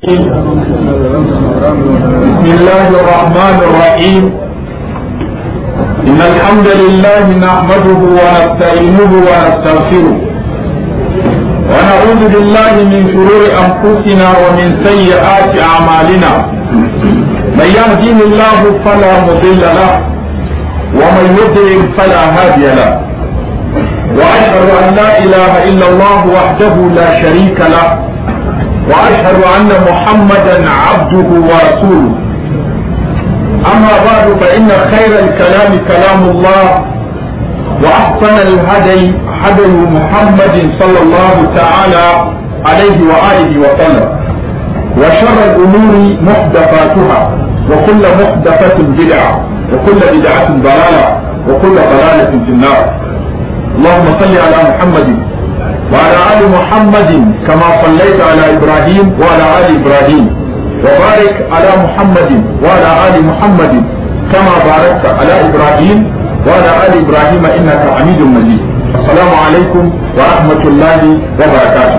بسم الله الرحمن الرحيم إن الحمد لله نحمده ونستعينه ونستغفره ونعوذ بالله من شرور أنفسنا ومن سيئات أعمالنا من يهديه الله فلا مضل له ومن يضلل فلا هادي له وأشهد أن لا إله إلا الله وحده لا شريك له واشهد ان محمدا عبده ورسوله اما بعد فان خير الكلام كلام الله واحسن الهدي هدي محمد صلى الله تعالى عليه واله وسلم وشر الامور محدثاتها وكل محدثه بدعه وكل بدعه ضلاله وكل ضلاله في النار اللهم صل على محمد وعلى آل محمد كما صليت على إبراهيم وعلى آل إبراهيم وبارك على محمد وعلى آل محمد كما باركت على إبراهيم وعلى آل إبراهيم إنك حميد مجيد السلام عليكم ورحمة الله وبركاته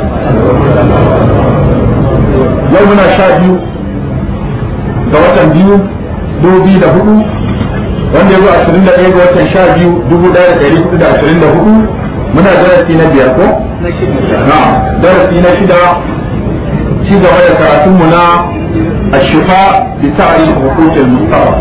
يومنا شادي دوة biyu dubu biyu da hudu wanda ya zo ashirin da ɗaya ga watan sha biyu dubu ɗaya da ɗari hudu da ashirin da hudu muna darasi na biyar ko? na darasi na shida ci gaba da karatunmu na ashifa bi ta'ari hukukin mustafa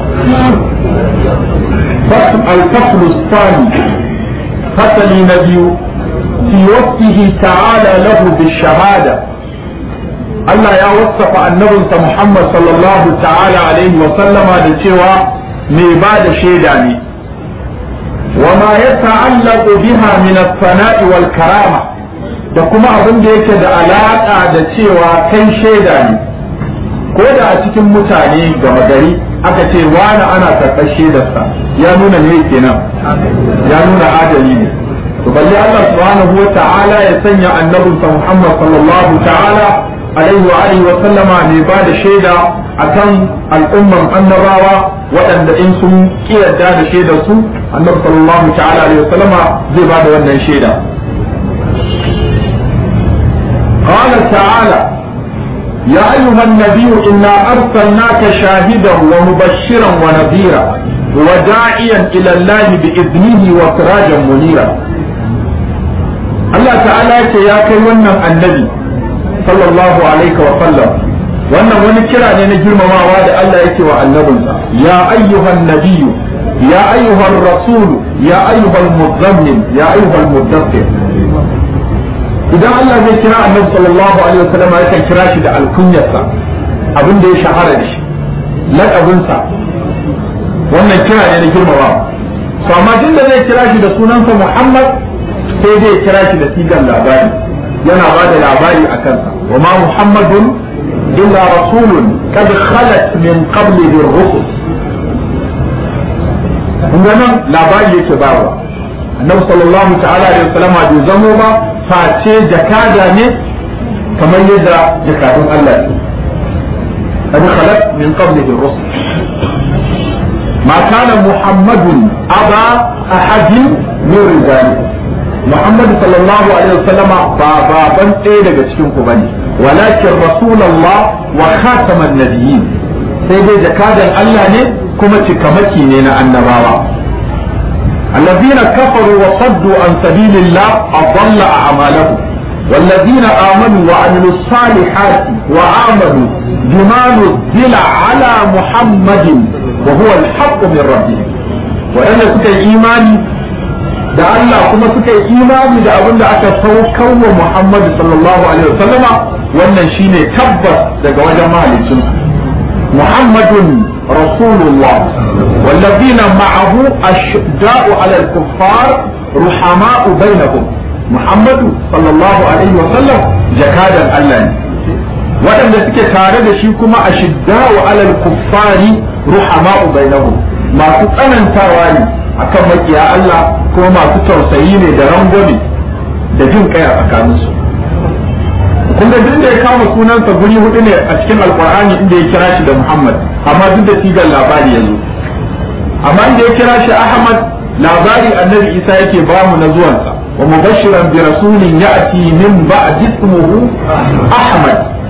الفصل الثاني فصل نبي في وصفه تعالى له بالشهادة الله يا وصف النبي محمد صلى الله تعالى عليه وسلم لتوى ميباد شيداني وما يتعلق بها من الثناء والكرامة da kuma abin da yake da alaƙa da cewa kai shaida ne ko da a cikin mutane gama gari aka ce wani ana karɓar shaidarsa ya nuna ne kenan ya nuna adali ne to balle Allah subhanahu wa ta'ala ya sanya annabinsa Muhammad sallallahu ta'ala alaihi wa alihi wa sallama ne ba da shaida akan al'umman annabawa waɗanda in sun kiyarda da shaidar su annabi sallallahu ta'ala alaihi wa sallama zai ba da wannan shaida قال تعالى يا أيها النبي إنا أرسلناك شاهدا ومبشرا ونذيرا وداعيا إلى الله بإذنه وسراجا منيرا الله تعالى يا كيوانا النبي صلى الله عليه وسلم wannan wani kira ne na girmamawa da Allah yake wa annabinsa ya ayyuhan nabiyyu ya ayyuhan rasul ya ayyuhan muzammil ya ayyuhan muddathir idan Allah zai kira annabi sallallahu alaihi wasallam yakan kira shi da alkunyarsa abin da ya shahara da shi laƙabinsa wannan kira ne na girmamawa to amma tun da zai kira shi da sunansa Muhammad sai zai kira shi da sigar labari yana ba da labari a kansa wa ma Muhammadun illa rasulun kad khalat min qablihi ar-rusul kun nan labari yake bawa annabi sallallahu ta'ala alaihi wasallam bai zamo ba face jakada ne kamar yadda jakadun Allah ne kad khalat min qablihi ar-rusul ما كان محمد أبا أحد من رجاله محمد صلى الله عليه وسلم بابا بن إيه cikin ku bane ولكن رسول الله وخاتم النبيين sai dai jakadan Allah ne kuma cikamaki ne na annabawa الذين كفروا وصدوا عن سبيل الله أضل أعمالهم والذين آمنوا وعملوا الصالحات وآمنوا بما نزل على محمد وهو الحق من ربهم وأن سكى إيماني da Allah kuma suka yi imani da abin da aka saukar wa Muhammad sallallahu alaihi wasallama wannan shine tabbas daga wajen mahaliccin Muhammadun Rasulullah wallazina ma'ahu ashda'u 'ala al-kuffar ruhama'u bainahum Muhammadu sallallahu alaihi wasallam jakadan Allah ne waɗanda suke tare da shi kuma ashidda'u 'ala al-kuffari ruhama'u bainahum masu tsanantawa ne akan makiya Allah kuma masu tausayi ne da rangwame da jin kai a tsakaninsu kun ga duk da ya kama sunansa guri hudu ne a cikin alkur'ani inda ya kira shi da Muhammad amma duk da sigar labari ya zo amma inda ya kira shi Ahmad labari annabi Isa yake ba mu na zuwansa wa mubashiran bi rasulin ya'ti min ba'di ismuhu Ahmad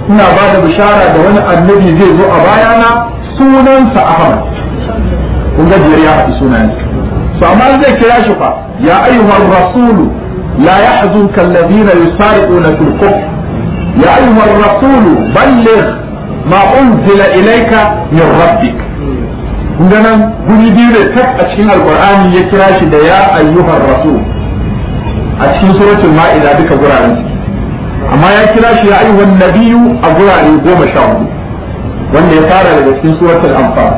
ina ba da bishara da wani annabi zai zo a bayana sunansa Ahmad kun ga ya haɗi sunayensa to amma zai kira shi fa ya ayyuhar rasulu la yahzunka alladhina yusari'una fil kufr ya ayyuhar rasulu balligh ma unzila ilayka min rabbik kun ga nan guri biyu da tak a cikin alqur'ani ya kira shi da ya ayyuhar rasul a cikin suratul ma'ida duka guraren amma ya kira shi ya ayyuhan nabiyyu a gurare goma sha hudu wanda ya fara daga cikin suratul anfal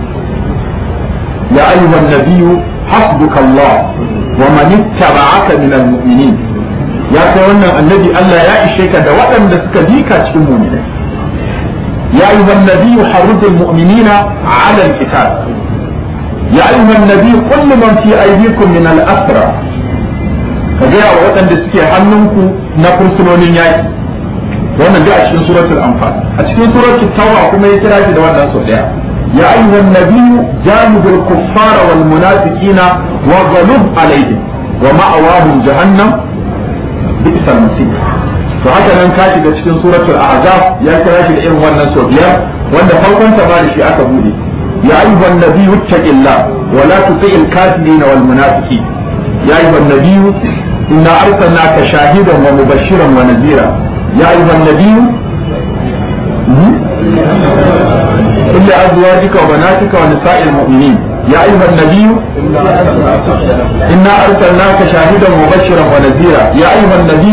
ya ayyuhan nabiyyu حسبك الله ومن اتبعك من المؤمنين يا kai wannan annabi Allah ya ishe ka da waɗanda suka bi ka cikin mu'minai ya ayyuha an-nabiy harrid al-mu'minina 'ala al-qital ya ayyuha an-nabiy qul liman fi aydikum min al-asra ka ga wa waɗanda suke hannunku na fursunonin yaki wannan da a cikin suratul anfal a cikin suratul tauba kuma ya kira shi da wannan sau daya يا أيها النبي جانب الكفار والمنافقين وغلب عليهم ومأواهم جهنم بئس المصير فهذا nan ka shiga cikin suratul ahzab ya kira shi da irin wannan sau biyar wanda farkon ta bada shi aka bude ya ayyuhan nabiyyu ittaqillah wa la tuti'il kafirin wal munafiqin ya ayyuhan nabiyyu inna arsalnaka shahidan wa mubashiran wa nadhira ya ayyuhan nabiyyu قل لأزواجك وبناتك ونساء المؤمنين يا أيها النبي إنا أرسلناك شاهدا مبشرا ونذيرا يا أيها النبي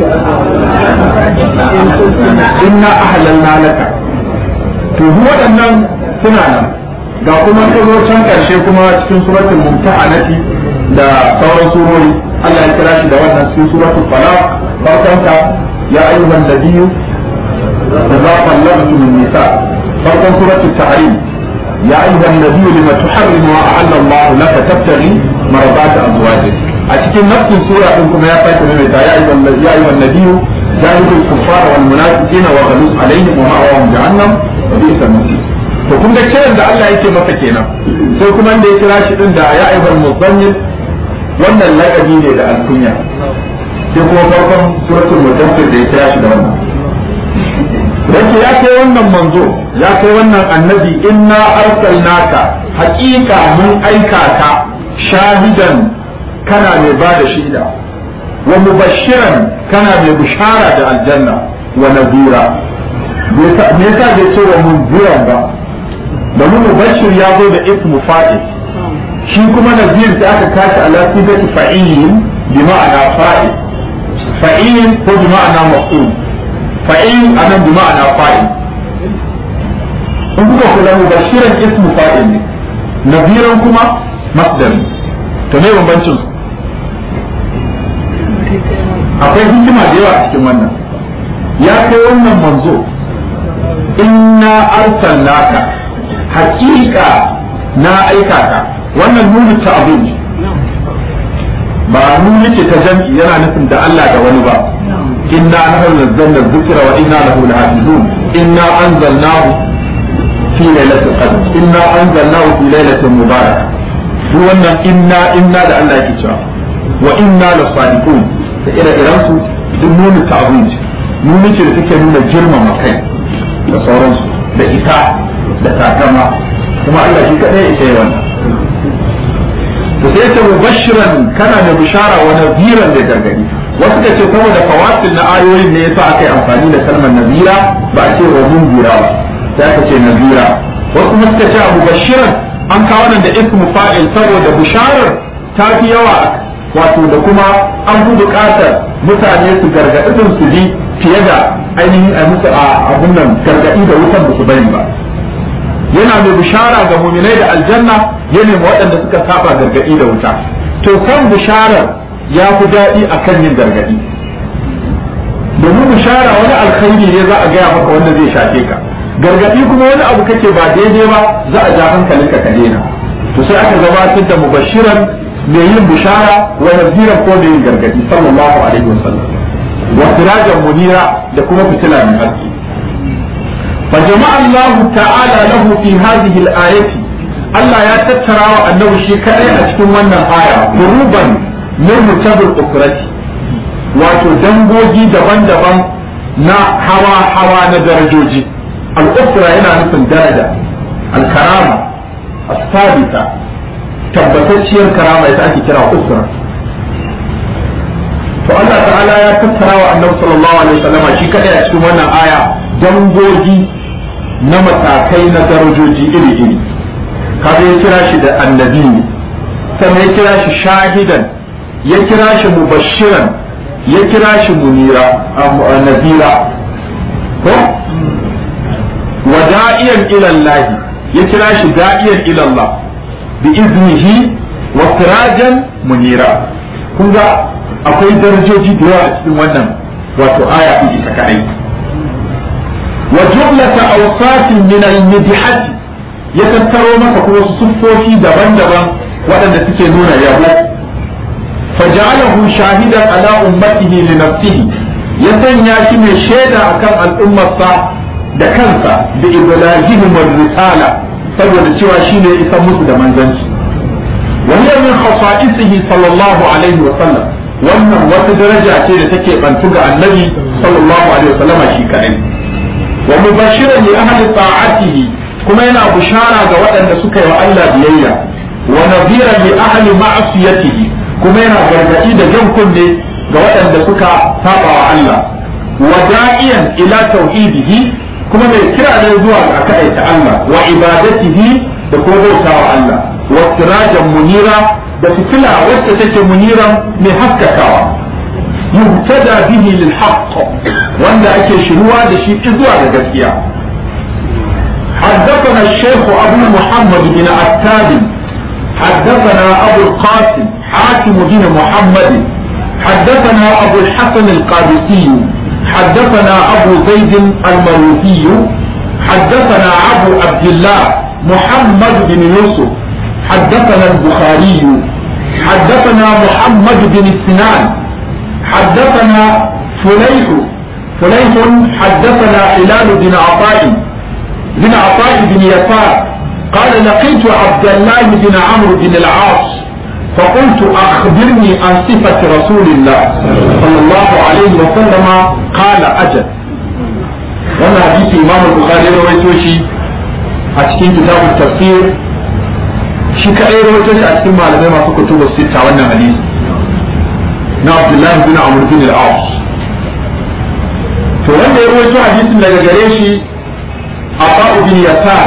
إنا أحللنا لك to duk waɗannan suna nan ga kuma zo can ƙarshe kuma cikin suratul mumtahanati da sauran surori Allah ya kira shi da wannan cikin suratul falaq farkonta ya ayyuhan nabiyyu idza qallabtum an-nisa farkon suratul tahrim ya ayyuhan nabiyyu lima tuharrimu ma ahalla Allah laka tabtaghi maradati azwajik a cikin nafsin sura din kuma ya sake mai ta ya ayyuhan ya ayyuhan nabiyyu jahidul kuffara wal munafiqina wa ghaluz alaihim wa ma'awahum jahannam wa bi'sal masir to kun ga kiran da Allah yake masa kenan sai kuma inda ya kira shi din da ya ayyuhal muzammil wannan laqabi ne da alkunya sai kuma farkon suratul mudaththir da ya kira shi da wannan yake ya kai wannan manzo ya kai wannan annabi inna arsalnaka haƙiƙa mun aika ka shahidan kana mai ba da shida wa mubashiran kana mai bishara da aljanna wa nadira me yasa bai ce wa munziran ba domin mubashir ya zo da ismu fa'il shi kuma nazir da aka kashi ala sifati fa'ilin bi ma'ana fa'il fa'ilin ko bi ma'ana maf'ul fa'il anan bi ma'ana fa'il in kuka kula mubashiran ismu fa'il ne naziran kuma masdar to me bambancin su akwai hikima da yawa a cikin wannan ya kai wannan manzo inna arsalnaka haƙiƙa na aika ka wannan nuni ta abin ba nuni ce ta jam'i yana nufin da Allah da wani ba inna nahnu nazzalna dhikra wa inna lahu lahafizun inna anzalnahu fi lailatul qadr inna anzalnahu fi lailatin mubarakah duk wannan inna inna da Allah yake cewa wa inna lasadiqun da ire-iren su duk nuni ta abin nuni ce da take nuna girmama kai da sauransu da ita da takama kuma Allah shi kadai ya ce wannan to sai ta mubashiran kana da bishara wa naziran da gargadi wasu da ce saboda fawasil na ayoyin ne yasa aka yi amfani da kalmar nazira ba a ce wa munzira ba sai aka ce nazira wasu kuma suka ce abu bashiran an kawo nan da ismu fa'il saboda bisharar ta fi yawa wato da kuma an fi buƙatar mutane su gargaɗi su ji fiye da ainihin a musu a abun nan gargaɗi da wutan ba su bari ba yana mai bishara ga muminai da aljanna ya nemi waɗanda suka saba gargaɗi da wuta to kan bisharar ya fi daɗi a kan yin gargaɗi domin bishara wani alkhairi ne za a gaya maka wanda zai shafe ka gargaɗi kuma wani abu kake ba daidai ba za a ja hankalinka ka daina to sai aka gabatar da mubashiran mai yin bishara wa naziran ko mai yin gargaɗi sallallahu alaihi wasallam wa sirajan munira da kuma fitila mai haske فجمع الله تعالى له في هذه الآية الله يا تترى أنه شيء كأي أشكو من الآية قروبا من متبر أخرتي wato dangogi daban-daban na hawa hawa na darajoji al-usra yana nufin daraja al-karama as-sabita tabbatacciyar karama ita ake kira usra to Allah ta'ala ya tattara wa annabi sallallahu alaihi wasallama shi kadai a cikin wannan aya dangogi na matakai na darajoji iri-iri kaga ya kira shi da annabi sannan ya kira shi shahidan ya kira shi mubashiran ya kira shi munira nazira ko wa da'iyan ila Allah ya kira shi da'iyan ila Allah bi iznihi wa sirajan munira kun ga akwai darajoji da yawa a cikin wannan wato aya din ita kadai wa jumlata awsatin min al-midhati ya tattaro maka kuma wasu siffofi daban-daban waɗanda suke nuna yabo faja'alahu shahidan ala ummatihi li nafsihi ya sanya shi mai shaida akan al'ummarsa da kansa da ibrahim wa risala saboda cewa shine ya isa musu da manzanci wa hiya min khasa'isihi sallallahu alaihi wa sallam wannan wata daraja ce da take bantu ga annabi sallallahu alaihi wa sallam shi kadai wa mubashiran li ahli ta'atihi kuma yana bushara ga waɗanda suka yi wa Allah biyayya wa nadhiran li ahli ma'siyatihi kuma yana gargadi da jan kunne ga waɗanda suka saba wa Allah wa da'iyan ila tauhidihi kuma mai kira ne zuwa ga kaɗaita Allah wa ibadatihi da kuma bauta wa Allah wa sirajan munira da fitila wacce take muniran mai haskakawa yuhtada bihi lil haqq wanda ake shiruwa da shi zuwa ga gaskiya حدثنا الشيخ أبو محمد بن عتاب حدثنا أبو القاسم حاتم بن محمد حدثنا أبو الحسن القادسي حدثنا أبو زيد المروزي حدثنا أبو عبد الله محمد بن يوسف حدثنا البخاري حدثنا محمد بن سنان حدثنا فليح فليح حدثنا هلال بن عطاء بن عطاء بن يسار قال لقيت عبد الله بن عمرو بن العاص فقلت أخبرني عن صفة رسول الله صلى الله عليه وسلم قال أجل wannan hadisi imam al-bukhari ya rawaito shi a cikin kitabun tafsir shi kadai rawaito shi a cikin malamai masu kutubu sita wannan hadisi na Abdullahi bin Amr bin al-As to wanda ya rawaito hadisin daga gare shi Abu bin Yasar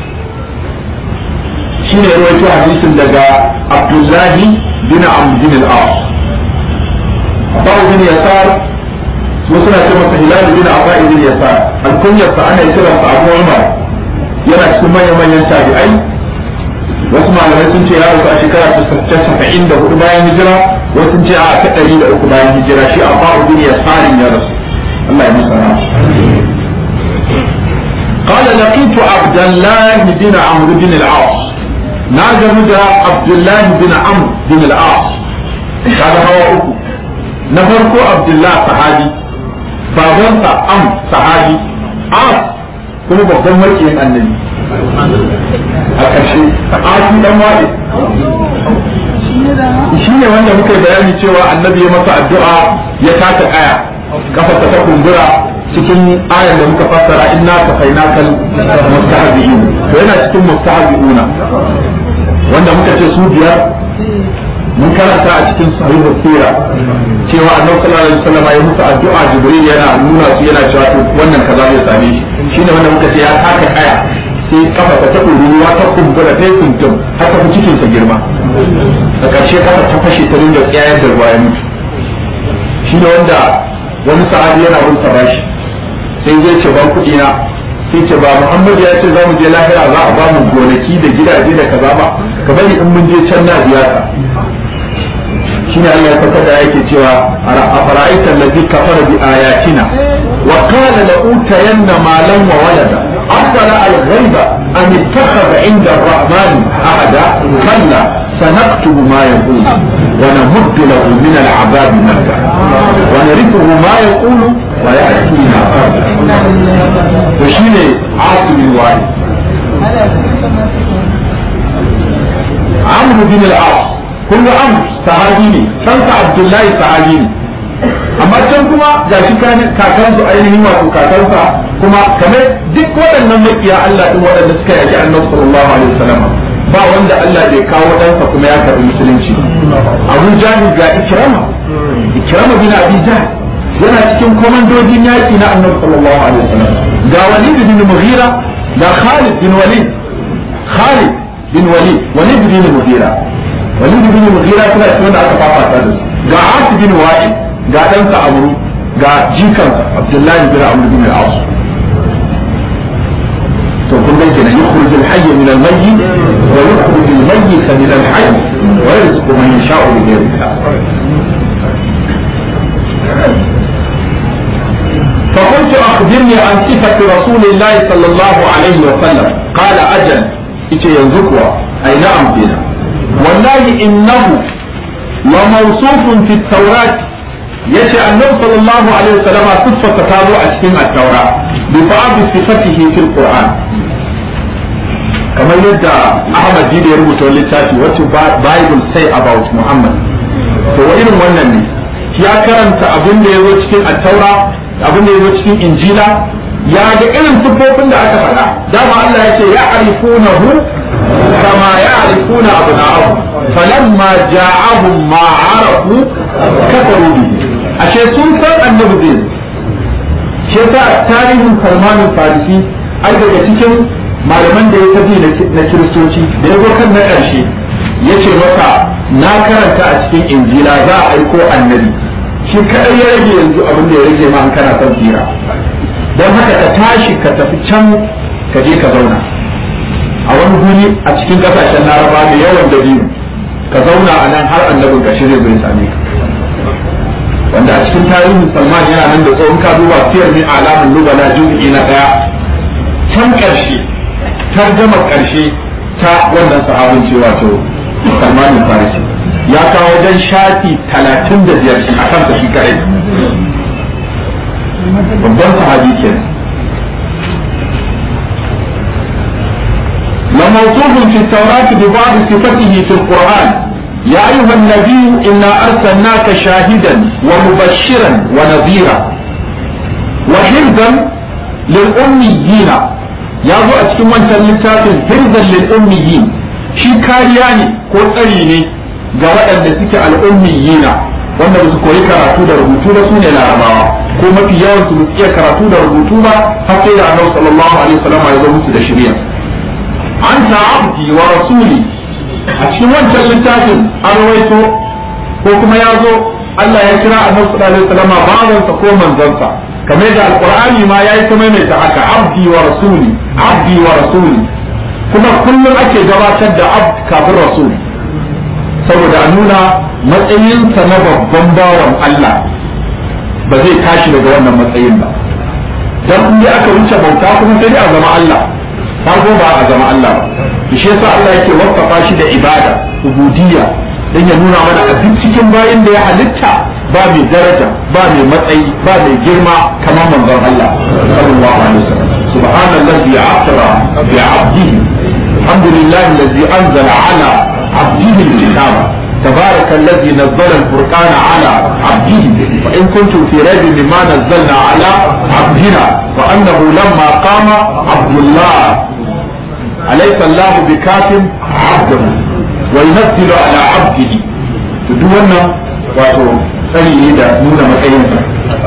shi ne rawaito hadisin daga Abdullahi bin Amr bin al-As Abu bin Yasar wasu na ce masa Hilal bin Abu bin Yasar alkunyar sa ana kira sa Abu Umar yana cikin manyan manyan tabi'ai wasu malamai sun ce ya rasu a shekara ta saba'in da hudu bayan hijira wasu sun ce a ta ɗari da uku bayan hijira shi Abu bin Yasar ya rasu Allah ya musa قال لقيت عبد الله بن عمرو بن العاص ناجم عبد الله بن عمرو بن العاص هذا هو أكو نفرق عبد الله صحابي babansa am sahabi as kuma babban makiyin annabi a ƙarshe asi dan waɗe shi ne wanda muka yi bayani cewa annabi ya masa addu'a ya taka kaya kafarsa ta kumbura cikin ayan da muka fassara inna kafainakal mustahzi'in to yana cikin mustahzi'una wanda muka ce su biyar mun karanta a cikin sahihu sira cewa annabi sallallahu alaihi wasallam ya musu addu'a jibril yana nuna su yana cewa to wannan kaza zai same shi shine wanda muka ce ya taka kaya sai kafa ta taɓa ruwa ta kumbura ta kuntum har ta fi cikin sa girma a ƙarshe kafa ta fashe ta dinga tsayar da ruwa ya mutu shine wanda wani sahabi yana bin sa bashi sai zai ce ban kuɗi na sai ce ba Muhammad ya ce za mu je lahira za a ba mu gonaki da gidaje da kaza ba ka bari in mun je can na biya ka shine Allah ya faɗa da yake cewa a fara'aita allazi kafara bi ayatina wa qala la utayanna malan wa walada afala al-ghaiba an ittakhadha 'inda ar-rahman ahada kalla سنكتب ما يقول ونمد له من العذاب مدا ونرثه ما يقول ويأتينا وشيني عاصم الوالد عمرو بن العاص كل عمرو صحابي ne ɗansa abdullahi sahabi ne amma can kuma ga shi kakansu ainihin wato kakansa kuma kamar duk waɗannan makiya Allah din waɗanda suka yaki annabi sallallahu alaihi wasallam ba wanda Allah bai kawo ɗansa kuma ya karɓi musulunci Abu Jahil ga Ikrama Ikrama bin Abi Jahl yana cikin komandojin yaki na annabi sallallahu alaihi wasallam ga Walid bin Mughira ga Khalid bin Walid Khalid bin Walid Walid bin Mughira Walid bin Mughira suna cikin wanda aka fafata da su ga Asim bin Wa'il ga ɗansa Amru ga jikansa Abdullahi bin Amr bin al-As to kun ga kenan yukhrij al-hayy min al-mayyit wa yukhrij al-mayyit min al-hayy wa yarzuqu man yasha'u bi ghayri hisab فقلت أخبرني عن صفة رسول الله صلى الله عليه وسلم قال أجل إيش ينزكوا أي نعم بنا والله إنه وموصوف في التوراة yace annabi sallallahu alaihi wasallam siffarsa ta zo a cikin at-taura bi ba'd sifatihi fil qur'an kamar yadda Ahmad Jide ya rubuta littafi wacce Bible say about Muhammad to wa irin wannan ne ya karanta abin da ya zo cikin at-taura abin da ya zo cikin injila ya ga irin siffofin da aka faɗa dama Allah ya ce ya arifunahu kama ya arifuna abna'ahu falamma ja'ahum ma arafu kafaru bihi ashe sun san annabi zai shi yasa tarihin Salman Farisi ai daga cikin malaman da ya tafi na kiristoci da ya zo kan na ƙarshe ya ce maka na karanta a cikin injila za a aiko annabi shi kadai ya rage yanzu abin da ya rage ma an kana son tsira don haka ka tashi ka tafi can ka je ka zauna a wani guri a cikin kasashen laraba mai yawan dabino ka zauna a nan har annabin ka shirya zai same ka wanda a cikin tarihin salman yana nan da tsohon ka duba siyar min alamun lubala juz'i na daya can karshe tarjamar karshe ta wannan sahabin ce wato salman farisi ya kawo wajen shafi talatin da biyar a kansa shi kare babban sahabi kenan لموصوف في التوراة ببعض صفته في القرآن يا أيها النبي إنا أرسلناك شاهدا ومبشرا ونذيرا وحرزا للأميين يا ذو أتكلم أنت للتافل حرزا للأميين شي كارياني ko tsari ne ga waɗanda suke al'ummiyina wanda ba su koyi karatu da rubutu ba su ne larabawa ko mafi yawan su iya karatu da rubutu ba har sai da annabi sallallahu alaihi wasallam ya zo musu da shari'a anta abdi wa rasuli a cikin wancan littafin an rawaito ko kuma ya zo Allah ya kira annabi sallallahu alaihi wasallam bawansa ko manzansa kamar da alqur'ani ma yayi ta maimaita haka abdi wa rasuli abdi wa rasuli kuma kullum ake gabatar da abd kafin rasul saboda a nuna matsayinsa na babban bawan Allah ba zai tashi daga wannan matsayin ba dan in aka wuce bauta kuma sai dai a zama Allah farko ba a zama Allah ba shi yasa Allah yake wasafa shi da ibada ubudiyya dan ya nuna mana a duk cikin bayin da ya halitta ba mai daraja ba mai matsayi ba mai girma kamar manzon Allah sallallahu alaihi wasallam subhanallazi asra bi 'abdihi alhamdulillahi allazi anzala ala 'abdihi al-kitaba تبارك الذي نزل الفرقان على عبده وإن كنتم في ريب مما نزلنا على عبدنا وأنه لما قام عبد الله أليس الله بكاف عبده وينزل على عبده تدونا واتو سني دا نونا مكينسا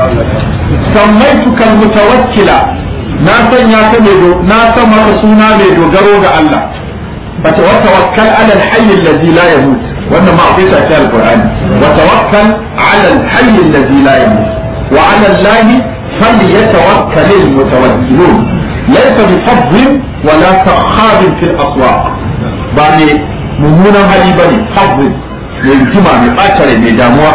سميتك المتوكلة ناسا ياتمدو ناسا مرسونا ميدو جروج الله فتوكل على الحي الذي لا يموت wannan ma akwai sace alqur'ani wa tawakkal ala alhayy alladhi la yamut wa ala allahi falyatawakkal almutawakkilun laysa bi fadhin wa la takhab fi al-aswaq ba ne mummunan hali bane fadhin mai hikima mai bacare mai damuwa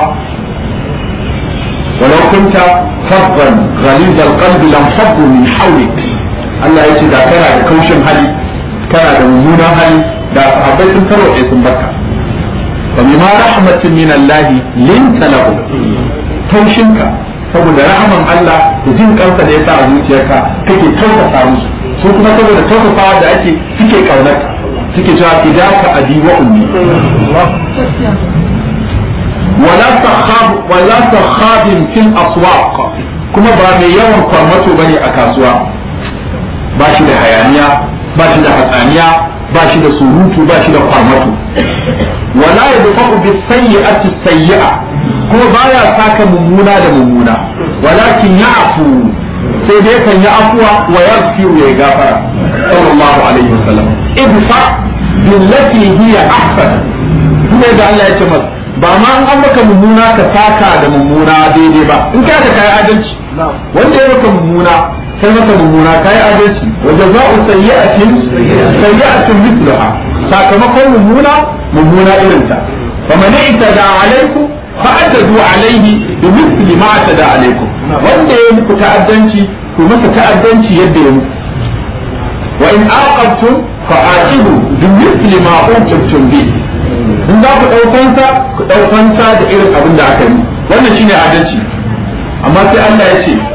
ولو كنت فظا غليظ القلب لانفضوا من حولك Allah ya ce da kana da kaushin hali kana da mummunan hali da sahabbai sun tarwace sun baka وبما رحمة من الله لنت له taushinka saboda rahaman Allah da jin kansa da ya sa a zuciyarka kake tausasa musu su kuma saboda tausasawa da ake suke kaunarka suke cewa fidaka abi wa ummi wala sakhab wala sakhabin fil aswaq kuma ba mai yawan kwarmato bane a kasuwa ba shi da hayaniya ba shi da hatsaniya ba shi da surutu ba shi da kwarmato wala yadfa'u bis sayyi'ati sayyi'a kuma baya saka mummuna da mummuna walakin ya'fu sai dai kan yi afuwa wa yaghfiru ya gafara sallallahu alaihi wasallam idfa billati hiya ahsan kuma da Allah ya ce masa ba ma an maka mummuna ka saka da mummuna daidai ba in ka da kai adalci wanda ya maka mummuna kai maka mummuna kai adalci wa jazaa'u sayyi'atin sayyi'atun mithlaha sakamakon mummuna mummuna irin ta faman itada alaikum fa'addadu alaihi bi mithli ma atada alaikum wanda ya muku ta'addanci ku masa ta'addanci yadda ya muku wa in aqabtum fa'aqibu bi mithli ma uqibtum bi in za ku ɗaukansa ku ɗaukansa da irin abin da aka yi wannan shine adalci amma sai Allah ya ce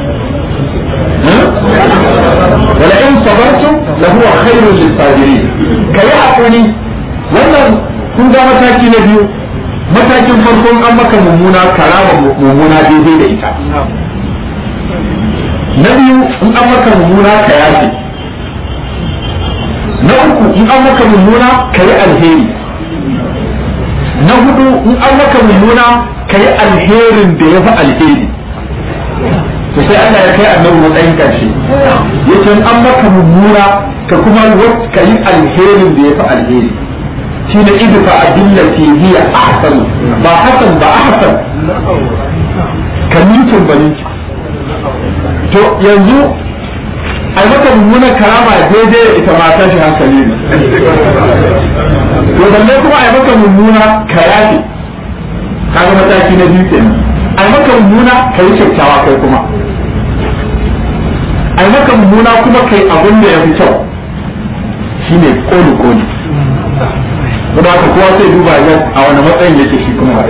wala in sabartum la huwa khairul lisabirin kai hakuri wannan kun ga mataki na biyu matakin farkon an maka mummuna karama mummuna daidai da ita na biyu in an maka mummuna ka yafe na uku in an maka mummuna ka yi alheri na hudu in an maka mummuna ka yi alherin da ya fi alheri to sai Allah ya kai annabi matsayin karshe yace in an maka mummuna ka kuma ka yi alherin da ya fi alheri shi ne idfa adillati hiya ahsan ba hasan ba ahsan kamintin baninki to yanzu a maka mummunan karama daidai da ita mata shi hankali ne to balle kuma a maka mummuna kayafi kaga mataki na biyu kenan a maka mummuna ka yi kyakkyawa kai kuma a maka mummuna kuma kai abin da ya fi kyau shine koli koli kuma haka kowa sai duba ya a wani matsayin yake shi kuma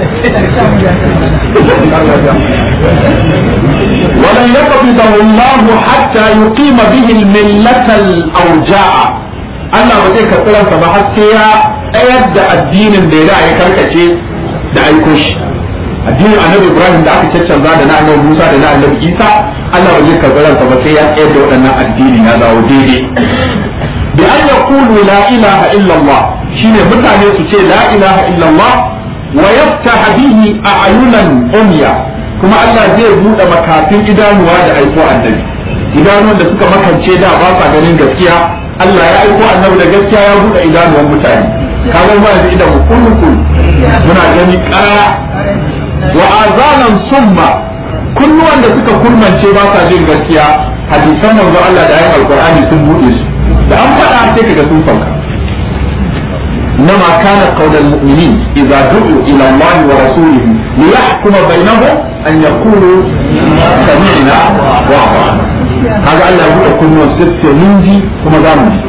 ولن يقبضه الله حتى يقيم به الملة الأوجاع Allah ba zai karɓi ransa ba har sai ya tsayar da addinin da ya ya karkace da aiko shi addinin annabi Ibrahim da aka caccanza da na annabi Musa da na annabi Isa Allah ba zai karɓi ransa ba sai ya tsayar da waɗannan addini ya zawo daidai bi an yaqulu la ilaha illa Allah shine mutane su ce la ilaha illallah wa yaftah bihi a'yunan umya kuma Allah zai bude makafin idanuwa da aiko annabi idanuwan da suka makance da ba sa ganin gaskiya Allah ya aiko annabi da gaskiya ya bude idanuwan mutane kaga ba da idan mu kullu muna gani ƙara wa azanan summa kunnuwan da suka kurmance ba sa jin gaskiya hadisan manzo Allah da ayin alqur'ani sun bude su da an faɗa sai kaga sun sauka إنما كان قول المؤمنين إذا دعوا إلى الله ورسوله ليحكم بينهم أن يقولوا سمعنا وأطعنا هذا الله يقول كل وسط منجي كما زامني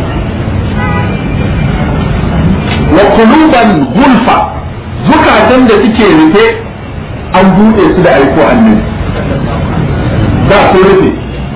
وقلوبا غلفا زكاة da suke rufe an buɗe su da aiko annabi da su rufe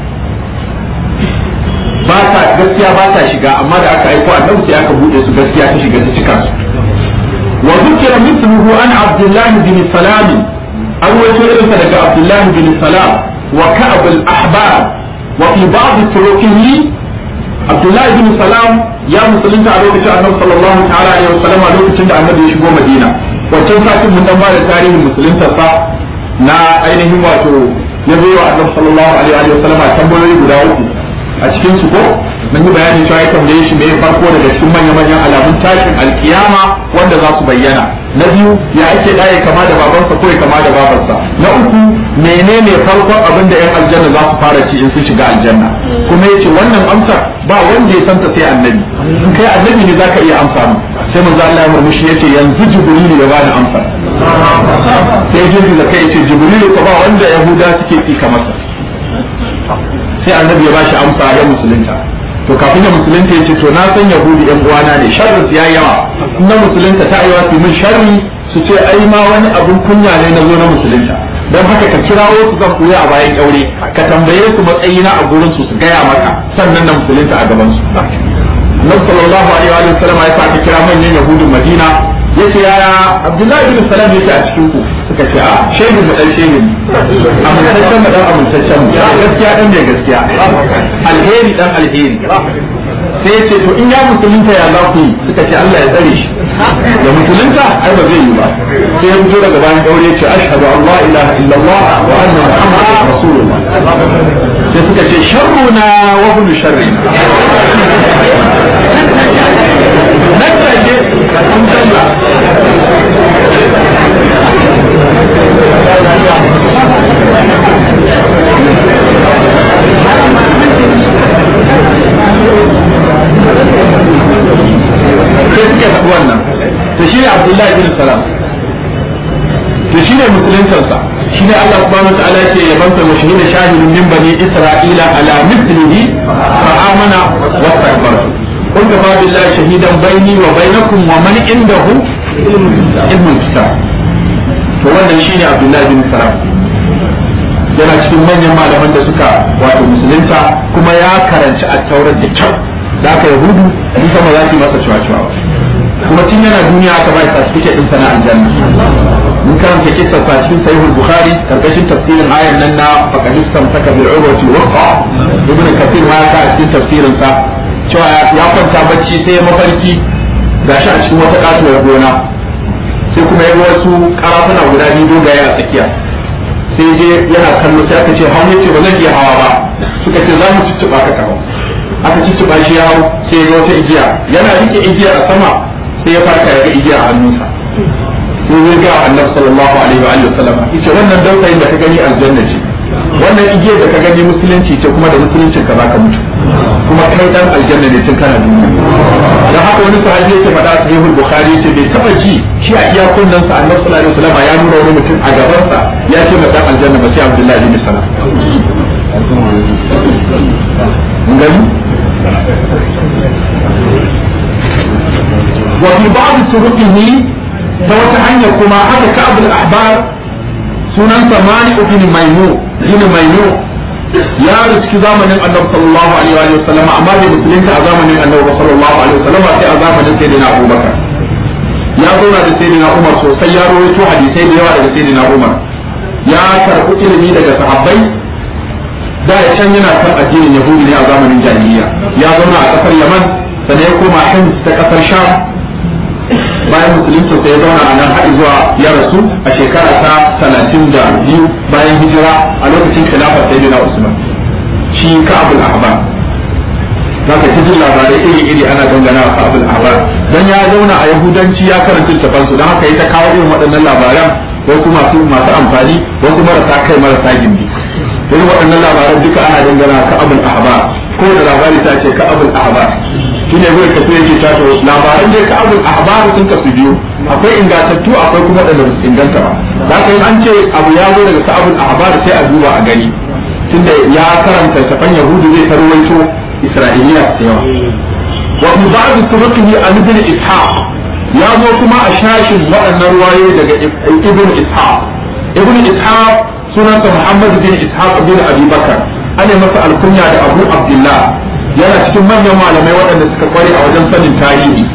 ba ta gaskiya ba ta shiga amma da aka aiko annabi sai aka bude su gaskiya ta shiga ta cika su wa zikira mithluhu an abdullah bin salam an wato irin sa daga abdullah bin salam wa ka'ab al ahbar wa fi ba'd turuqihi abdullah bin salam ya musulunta a lokacin annabi sallallahu ta'ala alaihi wasallam a lokacin da annabi ya shigo madina wancan satin mun dan bada tarihin musuluntarsa na ainihin wato ya zo wa annabi sallallahu alaihi wasallam tambayoyi guda uku a cikin su ko mun yi bayani cewa ya tambaye shi me farko daga cikin manyan manyan alamun tashin alkiyama wanda za su bayyana na biyu ya ake ɗaya kama da babansa ko ya kama da babarsa na uku menene farkon abin da yan aljanna za su fara ci in sun shiga aljanna kuma yace wannan amsar ba wanda ya santa sai annabi in kai annabi ne zaka iya amsa mu sai manzo Allah ya murmushi yace yanzu jibrilu ya bani amsa sai jibril da kai yace jibrilu ko ba wanda yahuda suke tsika masa sai annabi ya bashi amsa ya musulunta to kafin ya musulunta yace to na san yahudi yan uwana ne sharri ya yawa na musulunta ta aiwa su min sharri su ce ai ma wani abun kunya ne na zo na musulunta don haka ka kirawo su zan koya a bayan kyaure ka tambaye su matsayina a gurin su su gaya maka sannan na musulunta a gaban su Nabi sallallahu alaihi wa sallam ya sa ka kira manyan yahudin Madina yace yaya Abdullahi bin Salam yake a cikin ku suka ce a shehu mu dan shehu amintaccen mu dan amintaccen mu gaskiya dan mai gaskiya alheri dan alheri sai yace to in ya musulunta ya za ku yi suka ce Allah ya tsare shi ya musulunta ai ba zai yi ba sai ya fito daga bayan daure yace ashhadu an la ilaha illallah wa anna muhammadan rasulullah sai suka ce sharruna wa hum sharrina nan take sun canza sai suke faɗi wannan to shi ne abdullahi bin salam to shi ne musuluncinsa shi ne Allah subhanahu wa ta'ala yake yabansa wa shahida shahidun min bani isra'ila ala mithlihi fa amana wa istakbara قل كفى بالله شهيدا بيني وبينكم ومن عنده علم الكتاب to wannan shine Abdullahi bin Salam yana cikin manyan malaman da suka wato musulunta kuma ya karanci a taurar da kyau da aka yahudu in sama za su yi masa cewa kuma tun yana duniya aka bai certificate din sana aljanna mun karanta kissa sa cikin sahihul bukhari karkashin tafsirin ayan nan na faqadistam taka bil urwati waqa ibn kathir ma ka cikin tafsirin sa cewa ya kwanta bacci sai ya mafarki gashi a cikin wata katuwar gona sai kuma ya ga wasu karafuna guda biyu dogaye a tsakiya sai je yana kallo sai aka ce hau yace ba zan iya hawa ba suka ce za mu cicciɓa ka kawo aka cicciɓa shi ya hau sai ya ga wata igiya yana rike igiya a sama sai ya farka ya ga igiya a hannunsa sai zai ga annabi sallallahu alaihi wa alihi wasallam yace wannan dausayin da ka gani aljanna ce wannan igiyar da ka gani musulunci ce kuma da musuluncin ka zaka mutu kuma kai dan aljanna ne tun kana duniya dan haka wani sahabi yake faɗa a sahihul bukhari yace bai taba ji shi a iya kunnan sa annabi sallallahu alaihi wasallam ya nuna wani mutum a gaban sa ya ce ma dan aljanna ba sai abdullahi bin salam mun gani wa fi ba'd turuqihi ta wata hanya kuma haka ka'ab al-ahbar sunansa malik bin maimu bin maimu ya riski zamanin annabi sallallahu alaihi wa sallam amma bai musulunta a zamanin annabi sallallahu alaihi wa sallam sai a zamanin sayyidina abubakar ya zauna da sayyidina umar sosai ya rawaito hadisai da yawa daga sayyidina umar ya karɓi ilimi daga sahabbai da ya can yana kan addinin yahudi ne a zamanin jahiliya ya zauna a kasar yaman sannan ya koma hims ta kasar sham bayan musulunci sai ya zauna a nan haɗi zuwa ya rasu a shekara ta talatin da biyu bayan hijira a lokacin khilafar sayyidina usman shi ka'abul ahbar za ka jin labarai iri-iri ana dangana wa ka'abul ahbar dan ya zauna a yahudanci ya karanta littafan su don haka ya ta kawo irin waɗannan labaran wasu masu masu amfani wasu marasa kai marasa gindi irin waɗannan labaran duka ana dangana wa ka'abul ahbar ko da labari ta ce ka'abul ahbar shi ne zai kasu yake tato labaran da ka abul ahbaru sun kasu biyu akwai ingantattu akwai kuma da ba su inganta ba za ka yi an ce abu ya zo daga sa'abul ahbar sai a duba a gani tunda ya karanta tafan yahudu zai tarwaito isra'iliya da yawa wa fi ba'd turuqihi an ibn ishaq ya zo kuma a shashin waɗannan ruwaye daga ibn ishaq ibn ishaq sunansa muhammad bin ishaq bin abi bakar ana masa alkunya da abu abdullah yana cikin manyan malamai waɗanda suka kware a wajen sanin tarihi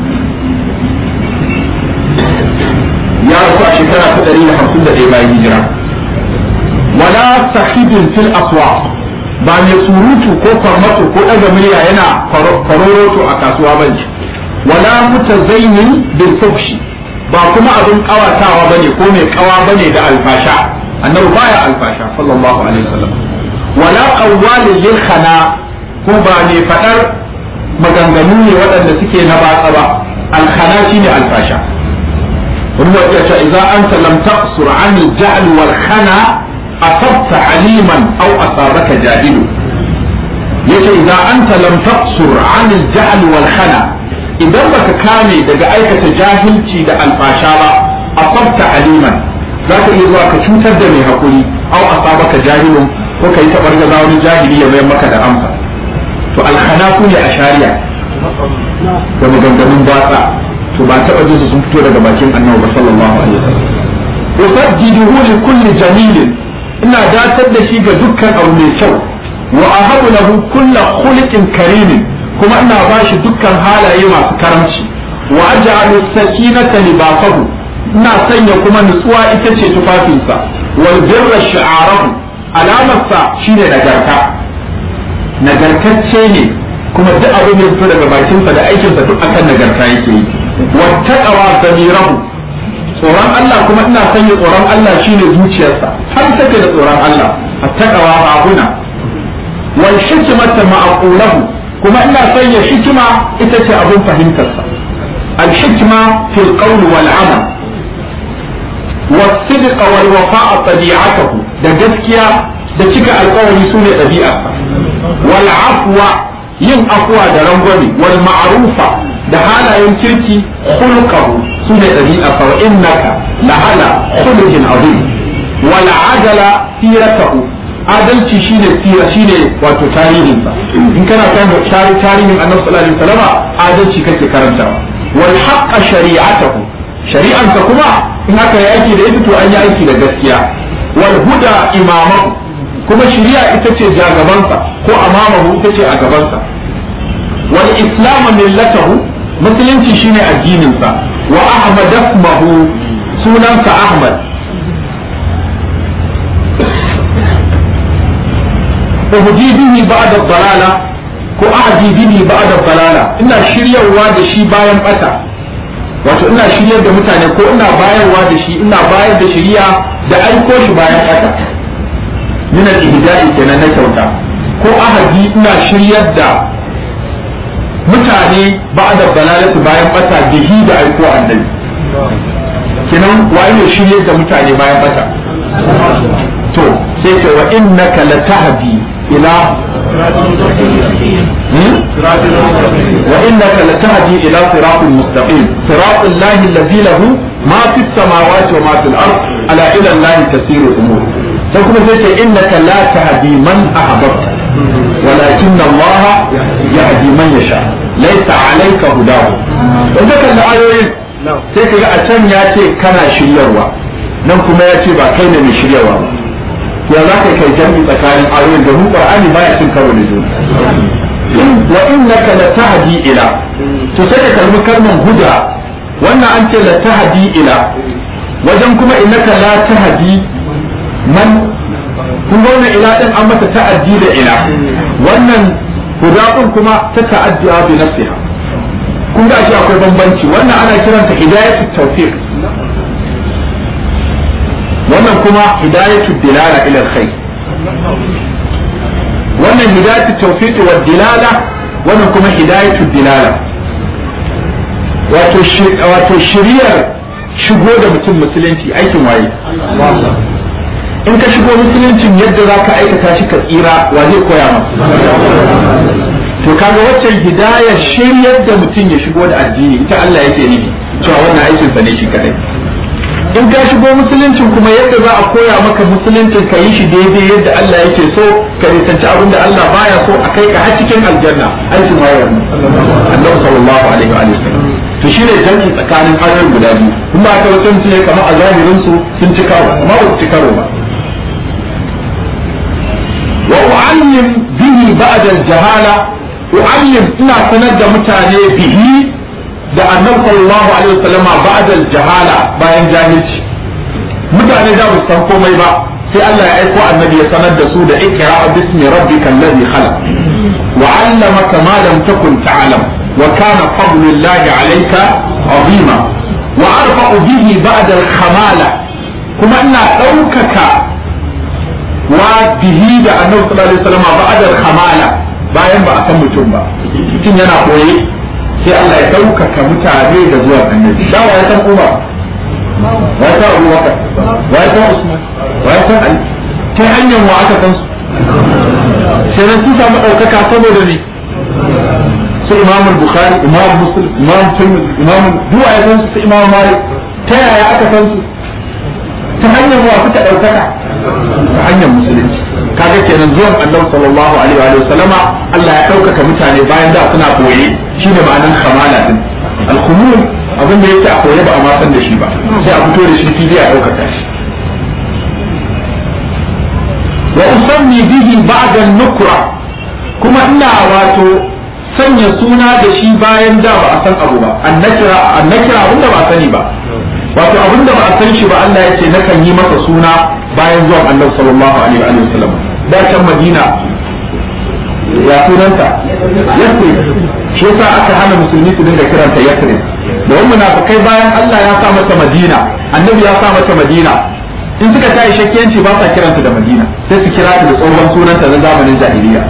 ya rasu a shekara ta ɗari da hamsin da ɗaya bayan hijira wala sahibin fil aswa ba mai surutu ko farmato ko ɗaga murya yana faroroto a kasuwa ba ne wala mutazayyin bil fuhshi ba kuma abin kawatawa bane ko mai kawa bane da alfasha annabi baya alfasha sallallahu alaihi wasallam wala qawwalin lil khana ko ba ne faɗar maganganu ne waɗanda suke na batsa ba alkhana shine alfasha wani wa iya cewa idan anta lam taqsur an al-jahl wal khana asabta aliman aw asabaka jahilu yace idan anta lam taqsur an al-jahl wal khana idan baka kame daga aikata jahilci da alfasha ba asabta aliman zaka iya zuwa ka cutar da mai hakuri aw asabaka jahilun ko kai tabar gaza wani jahili ya mayar maka da amsa to alhanaku ne a shari'a da maganganun batsa to ba taɓa jinsu sun fito daga bakin annabi sallallahu alaihi wasallam usajjiduhu li kulli jamilin ina datar da shi ga dukkan abu mai kyau wa ahabu lahu kullu khuliqin karimin kuma ina ba shi dukkan halaye masu karamci wa aj'alu sakinata libasahu ina sanya kuma nutsuwa ita ce tufafinsa wal birra shi'arahu alamarsa shine nagarta nagartacce ne kuma duk abin da fito daga bakinsa da aikinsa duk akan nagarta yake yi wattaqawa zamirahu tsoron Allah kuma ina sanya tsoron Allah shine zuciyarsa har take da tsoron Allah attaqawa rabuna wal hikmata ma'qulahu kuma ina sanya hikima ita ce abin fahimtarsa al hikma fil qawl wal amal والصدق والوفاء طبيعته da gaskiya da cika alkawari su ne ɗabi'arsa wal afwa yin afwa da rangwame wal ma'rufa da halayen kirki khulqahu su ne ɗabi'arsa wa innaka la hala khuluqin azim wal adala siratahu adalci shine sira shine wato tarihinsa in kana kan tarihin annabi sallallahu alaihi wasallam adalci kake karantawa wal haqqa shari'atahu shari'ansa kuma in aka yi aiki da ita to an yi aiki da gaskiya wal huda imamahu kuma shari'a ita ce jagabansa ko amamahu ita ce a gabansa wal islam millatahu musulunci shine addininsa wa ahmad ismahu sunansa ahmad uhdi bihi ba'da dalala ko ahdi bihi ba'da dalala ina shiryawa da shi bayan bata wato ina shiryar da mutane ko ina bayarwa da shi ina bayar da shiriya da aiko shi bayan haka min al-ihda'i kenan na kyauta ko ahadi ina shiryar da mutane ba'da balalatu bayan bata bihi da aiko annabi kenan waye ne shiryar da mutane bayan bata to sai ce wa innaka latahdi ila وإنك لتهدي إلى صراط مستقيم صراط الله الذي له ما في السماوات وما في الأرض ألا إلى الله تسير الأمور فكما تقول إنك لا تهدي من أحببت ولكن الله يهدي من يشاء ليس عليك هداه وذلك الآيوين sai ka ga a can ya ce kana shiryarwa nan kuma ya ce ba kai ne mai shiryarwa ba ya za ka kai jami'i tsakanin ayoyin da mu qur'ani baya cin karo da juna wa innaka latahdi ila to sai ka kalmi kalman huda wannan an ce latahdi ila wajen kuma innaka la tahdi man kun ga wannan ila din an mata ta'addi da ila wannan huda din kuma ta ta'addi bi nafsiha kun ga shi akwai bambanci wannan ana kiranta hidayatu tawfiq wannan kuma hidayatu dilala ila alkhair wannan hidayatu tawfiq wa dilala wannan kuma hidayatu dilala wato wato shiriyar shigo da mutum musulunci aikin waye in ka shigo musuluncin yadda za ka aikata shi ka tsira wa zai koya maka to kaga waccan hidayar shiryar da mutum ya shigo da addini ita Allah yake nufi cewa wannan aikin sa ne shi kadai in ka shigo musuluncin kuma yadda za a koya maka musuluncin ka yi shi daidai yadda Allah yake so ka nisanci abin da Allah baya so a kai ka har cikin aljanna aikin wayar mu Allah sallallahu alaihi wa sallam to shine jami'i tsakanin ayoyin guda biyu in ba ka wasu mutum ya kama a zahirin su sun ci karo amma ba su ci karo ba wa u'allim bihi ba'da al-jahala u'allim ina sanar da mutane bihi da annabi sallallahu alaihi wasallam ba'da al-jahala bayan jahilci mutane da su san komai ba sai Allah ya aiko annabi ya sanar da su da ikra bismi rabbikal ladhi khalaq wa 'allamaka ma lam takun ta'lam wa kana fadlullahi 'alayka 'azima wa arfa'u bihi ba'da al-khamala kuma ina ɗaukaka wa bihi da annabi sallallahu alaihi wasallam ba'da al-khamala bayan ba a san mutum ba mutum yana koye sai Allah ya ɗaukaka mutane da zuwan annabi da wa ya san Umar wa ya san Abu Bakar wa ya san Usman wa ya san Ali ta hanyar wa aka san su sai nan sun samu ɗaukaka saboda ne su Imam Bukhari Imam Muslim Imam Tirmidhi Imam duwa ya san su su Imam Malik ta yaya aka san su ta hanyar wa suka ɗaukaka ta hanyar musulunci kaga kenan zuwan annabi sallallahu alaihi wa sallama Allah ya ɗaukaka mutane bayan da suna koye shine ma'anar kamala din al-khumul abin da yake a koye ba a ma san da shi ba sai a fito da shi fili a ɗaukaka shi wa usammi bihi ba'da nukra kuma ina wato sanya sanya suna da shi bayan da ba a san abu ba annakira annakira abinda ba a sani ba wato abinda ba a san shi ba Allah ya ce nakan yi masa suna bayan zuwan Allah sallallahu alaihi wa sallam da can Madina ya sunanta Yasrib shi yasa aka hana musulmi su dinga kiranta Yasrib domin munafikai bayan Allah ya sa mata Madina annabi ya sa mata Madina in suka tayi shakkiyanci ba sa kiranta da Madina sai su kira ta da tsohon sunanta na zamanin jahiliya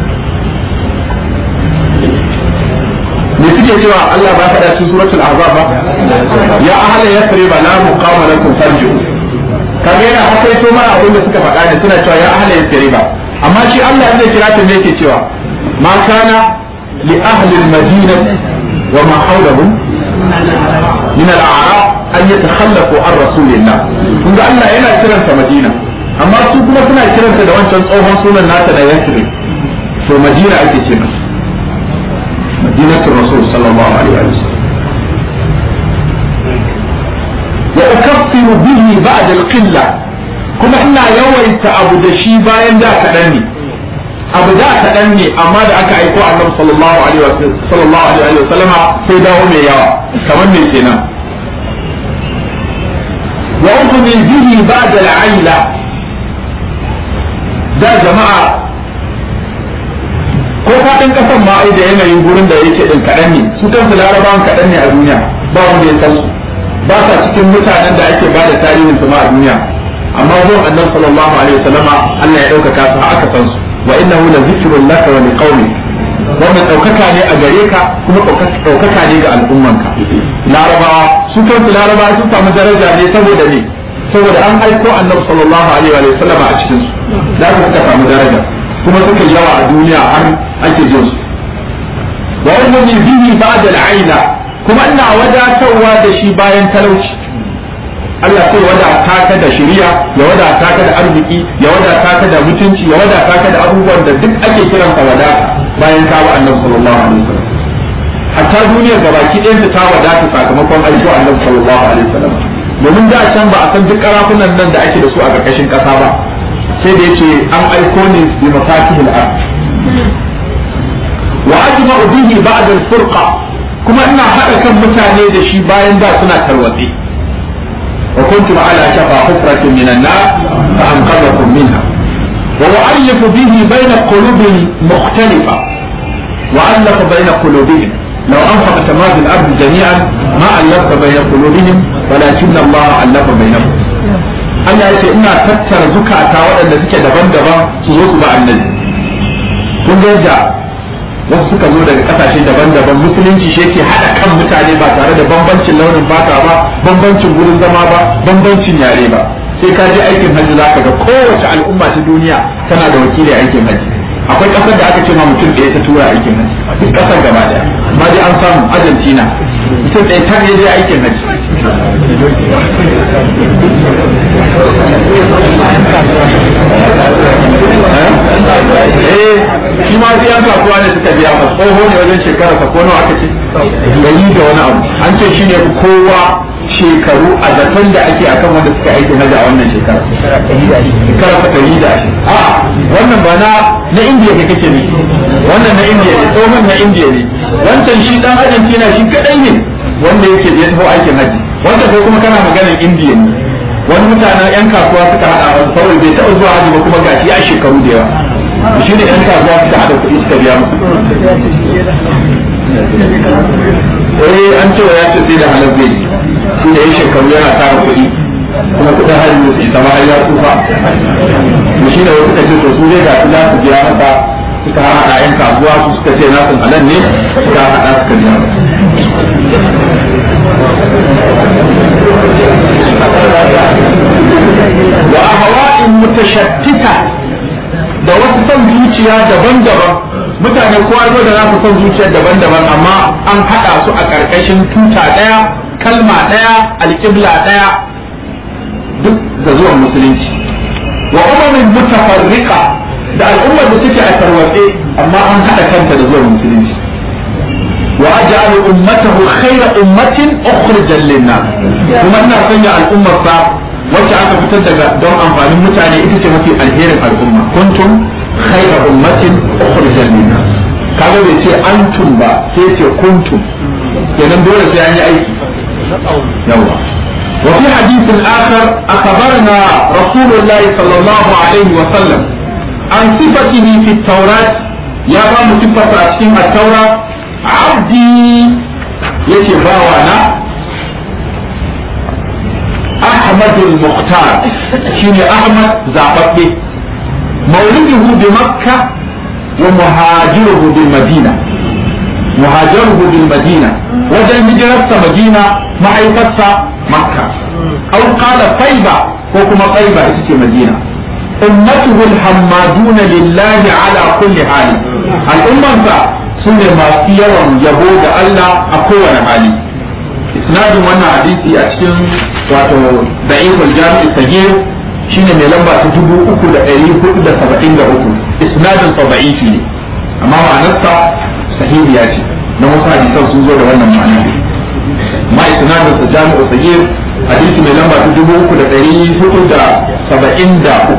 me suke cewa Allah ba faɗa cikin suratul azab ba ya ahla yasrib la muqama lakum farju kaga yana akwai to ma abin da suka faɗa ne suna cewa ya ahla yasrib amma shi Allah zai kira ta me yake cewa ma kana li ahli al-madinah wa ma hawlahum min al-a'rab an yatakhallafu an rasulillah kun ga Allah yana kiranta Madina amma su kuma suna kiranta da wancan tsohon sunan nata da Yasrib to Madina ake ce masa مدينة الرسول صلى الله عليه وسلم وأكفر به بعد القلة كما إنا يويت أبو دشي باين دا كدني أبو دا كدني أما دا أكا أيكو النبي صلى الله عليه وسلم صلى الله عليه وسلم سيدا ومي يوا كمان نسينا وأؤمن به بعد العيلة دا جماعة ko faɗin ƙasar ma ai da yanayin gurin da yake din kaɗan ne su kansu larabawan kaɗan ne a duniya ba wanda ya san su ba sa cikin mutanen da ake bada tarihin su ma a duniya amma zuwan annabi sallallahu alaihi wasallama Allah ya ɗaukaka su aka san su wa innahu la zikrun laka wa liqaumi wannan ɗaukaka ne a gare ka kuma ɗaukaka ne ga al'ummanka larabawa su kansu larabawa sun samu daraja ne saboda ne saboda an aiko annabi sallallahu alaihi wa sallama a cikin su da suka samu daraja kuma suka yawa a duniya har ake jin su wa ummi bihi ba'da al'aina kuma ina wadatarwa da shi bayan talauci Allah sai wadata ka da shiriya ya wadata ka da arziki ya wadata ka da mutunci ya wadata ka da abubuwan da duk ake kiran ka wadata bayan ka wa Annabi sallallahu alaihi wasallam hatta duniyar gabaki ɗayan ta wadata sakamakon aiko Annabi sallallahu alaihi wasallam domin da can ba a san duk karafunan nan da ake da su a ƙarƙashin ƙasa ba sai da yace an aiko ne bi mafatihil ard wa ajma'u bihi ba'da al-furqa kuma ina hada kan mutane da shi bayan da suna tarwatsi wa kuntum ala shafa hufratin minan nar fa anqadhakum minha wa u'allifu bihi bayna qulubin mukhtalifa wa allafa bayna qulubihim لو أنفقت ما في الأرض جميعا ما ألفت بين قلوبهم ولكن الله ألف بينهم Allah ya ce ina tattara zukata waɗanda suke daban-daban su zo su ba annabi kun ga yadda wasu suka zo daga ƙasashe daban-daban musulunci shi yake haɗa kan mutane ba tare da bambancin launin fata ba bambancin gurin zama ba bambancin yare ba sai ka je aikin hajji za ka ga kowace al'umma ta duniya tana da wakili aikin hajji akwai ƙasar da aka ce ma mutum ɗaya ta tura aikin hajji duk ƙasar gaba ɗaya amma dai an samu argentina mutum ɗaya ta je aikin hajji eh shi ma sai an kasuwa ne suka biya ba tsoho ne wajen shekara sa ko nawa aka ce gari da wani abu an ce shi ne kowa shekaru a zaton da ake akan wanda suka aiki na a wannan shekara shekara ta ɗari da ashirin a wannan ba na na indiya ne kake ne wannan na indiya ne tsohon na indiya ne wancan shi dan argentina shi kadai ne wanda yake ya tafi aikin haji wanda ko kuma kana maganar indiya ne wani mutanen yan kasuwa suka hada wasu saboda bai taɓa zuwa haji ba kuma gashi ya shekaru da yawa shi ne yan kasuwa suka hada kuɗi suka biya musu eh an ce ya ce sai da halar zai shi da ya shekaru yana tara kuɗi kuma kuɗin hali ne su isa ma har ya tsufa to shi ne wasu suka ce to su zai ga su za su biya masa suka haɗa yan kasuwa su suka ce nasun halal ne suka haɗa suka biya masa wa ahwa'in mutashattita da wasu son zuciya daban-daban mutane kowa zo da nasu son zuciya daban-daban amma an haɗa su a ƙarƙashin tuta ɗaya kalma ɗaya alƙibla ɗaya duk da zuwan musulunci wa umamin mutafarriqa da al'ummar da suke a tarwatse amma an haɗa kanta da zuwan musulunci wa aj'alu ummatahu khayra ummatin ukhrijat lin-nas kuma ina sanya al'ummar sa wacce aka fitar daga don amfanin mutane ita ce mafi alherin al'umma kuntum khayra ummatin ukhrijat lin-nas kaga bai ce antum ba sai ce kuntum kenan dole sai an yi aiki yawa وفي حديث آخر أخبرنا رسول الله صلى الله عليه وسلم عن صفته في التوراة يا بام صفة أشكين التوراة عبدي يتي باوانا أحمد المختار شيني أحمد زعبتي مولده بمكة ومهاجره بالمدينة مهاجره بالمدينة وجن هجرة مدينة معيفتها مكة أو قال طيبة وكما طيبة اسم مدينة أمته الحمادون لله على كل حال الأمة سنة ما سيرا يهود الله أقوى حالي إسناد وانا حديثي أشكن واتو ضعيف الجامع الصغير shine mai lamba ta dubu uku da ɗari hudu da saba'in da uku isnadin sa da'ifi ne amma ma'anarsa sahihiya ce na wasu hadisan sun zo da wannan ma'ana ma isnadin sa jami'u sahih hadisi mai lamba ta dubu uku da ɗari hudu da saba'in da uku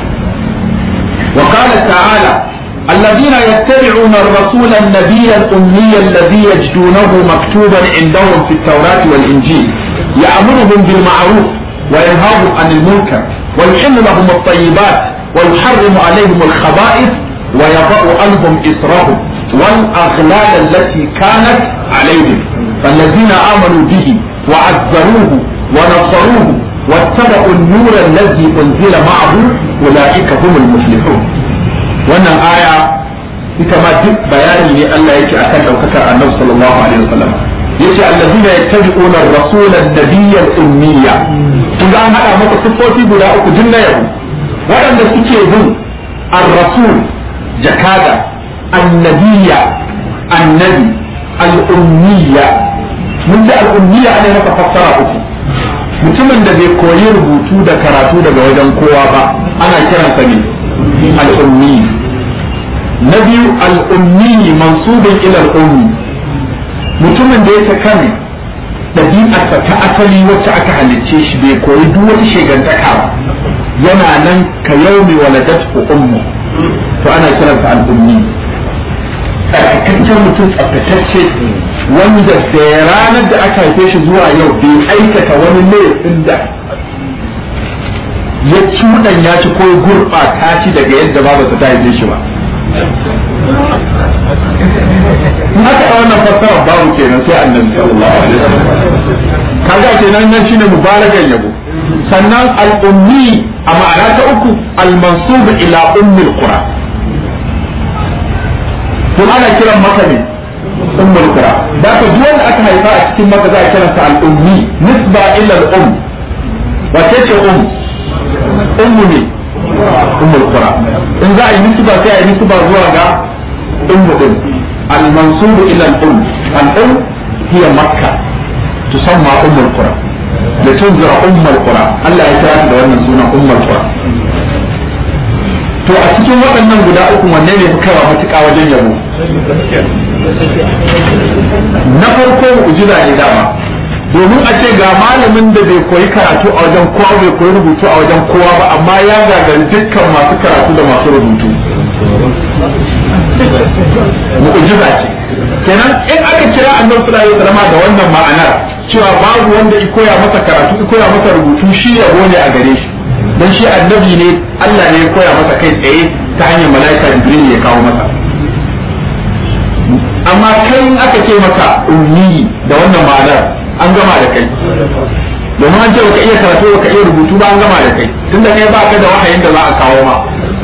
wa qala ta'ala الذين يتبعون الرسول النبي الأمي الذي يجدونه مكتوبا عندهم في التوراة والإنجيل يأمرهم بالمعروف وينهاهم عن المنكر ويحل لهم الطيبات ويحرم عليهم الخبائث ويضع عنهم إسرهم والأغلال التي كانت عليهم فالذين آمنوا به وعزروه ونصروه واتبعوا النور الذي أنزل معه أولئك هم المفلحون wannan aya ita ma duk bayani ne Allah yake akan daukakar Annabi sallallahu alaihi wasallam yace allazina yattabi'una ar-rasul an-nabiy al-ummiya kun ga an hada maka sifofi guda uku din na yau waɗanda suke bin ar-rasul jakada annabiya annabi al-ummiya mun da al-ummiya ana maka fassara uku mutumin da bai koyi rubutu da karatu daga wajen kowa ba ana kiransa ne al-ummi na biyu al-ummi mansubin ila al-ummi mutumin da yake kan ɗabi'arsa ta asali wacce aka halicce shi bai koyi duk wata shegantaka ba yana nan ka yaumi waladatu ummu to ana kiransa al-ummi tsarkakaccen mutum tsaftatacce wanda da ranar da aka haife shi zuwa yau bai aikata wani laifin da ya cuɗan ya ci ko gurɓata shi daga yadda babarsa ta haife shi ba haka a wannan fassara babu kenan sai annabi sallallahu alaihi wasallam kaga kenan nan shine mubarakan yabo sannan al-ummi a ma'ana ta uku al-mansub ila ummi al-qura kun ana kiran maka ne ummul qura da ka duk wanda aka haifa a cikin maka za a kiransa al-ummi nisba ila al-um wace ce um ummu ne ummul qura in za a yi nisba sai a yi nisba zuwa ga ummu din al-mansub ila al-um al-um hiya makka tusamma ummul qura لتنذر أم القرى Allah ya kira da wannan suna ummul qura to a cikin waɗannan guda uku wanne ne fi kaiwa matuƙa wajen yabo na farko mu'jiza ne dama domin a ce ga malamin da bai koyi karatu a wajen kowa bai koyi rubutu a wajen kowa ba amma ya gagari dukkan masu karatu da masu rubutu mu'jiza ce kenan in aka kira annabi sallallahu alaihi wasallam da wannan ma'anar cewa babu wanda i koya masa karatu i koya masa rubutu shi yabo ne a gare shi dan shi annabi ne Allah ne ya koya masa kai tsaye ta hanyar malaika Jibril ya kawo masa amma kai in aka ce maka ummi da wannan ma'anar an gama da kai domin an ce baka iya karatu baka iya rubutu ba an gama da kai tunda kai ba ka da wahayin da za a kawo ma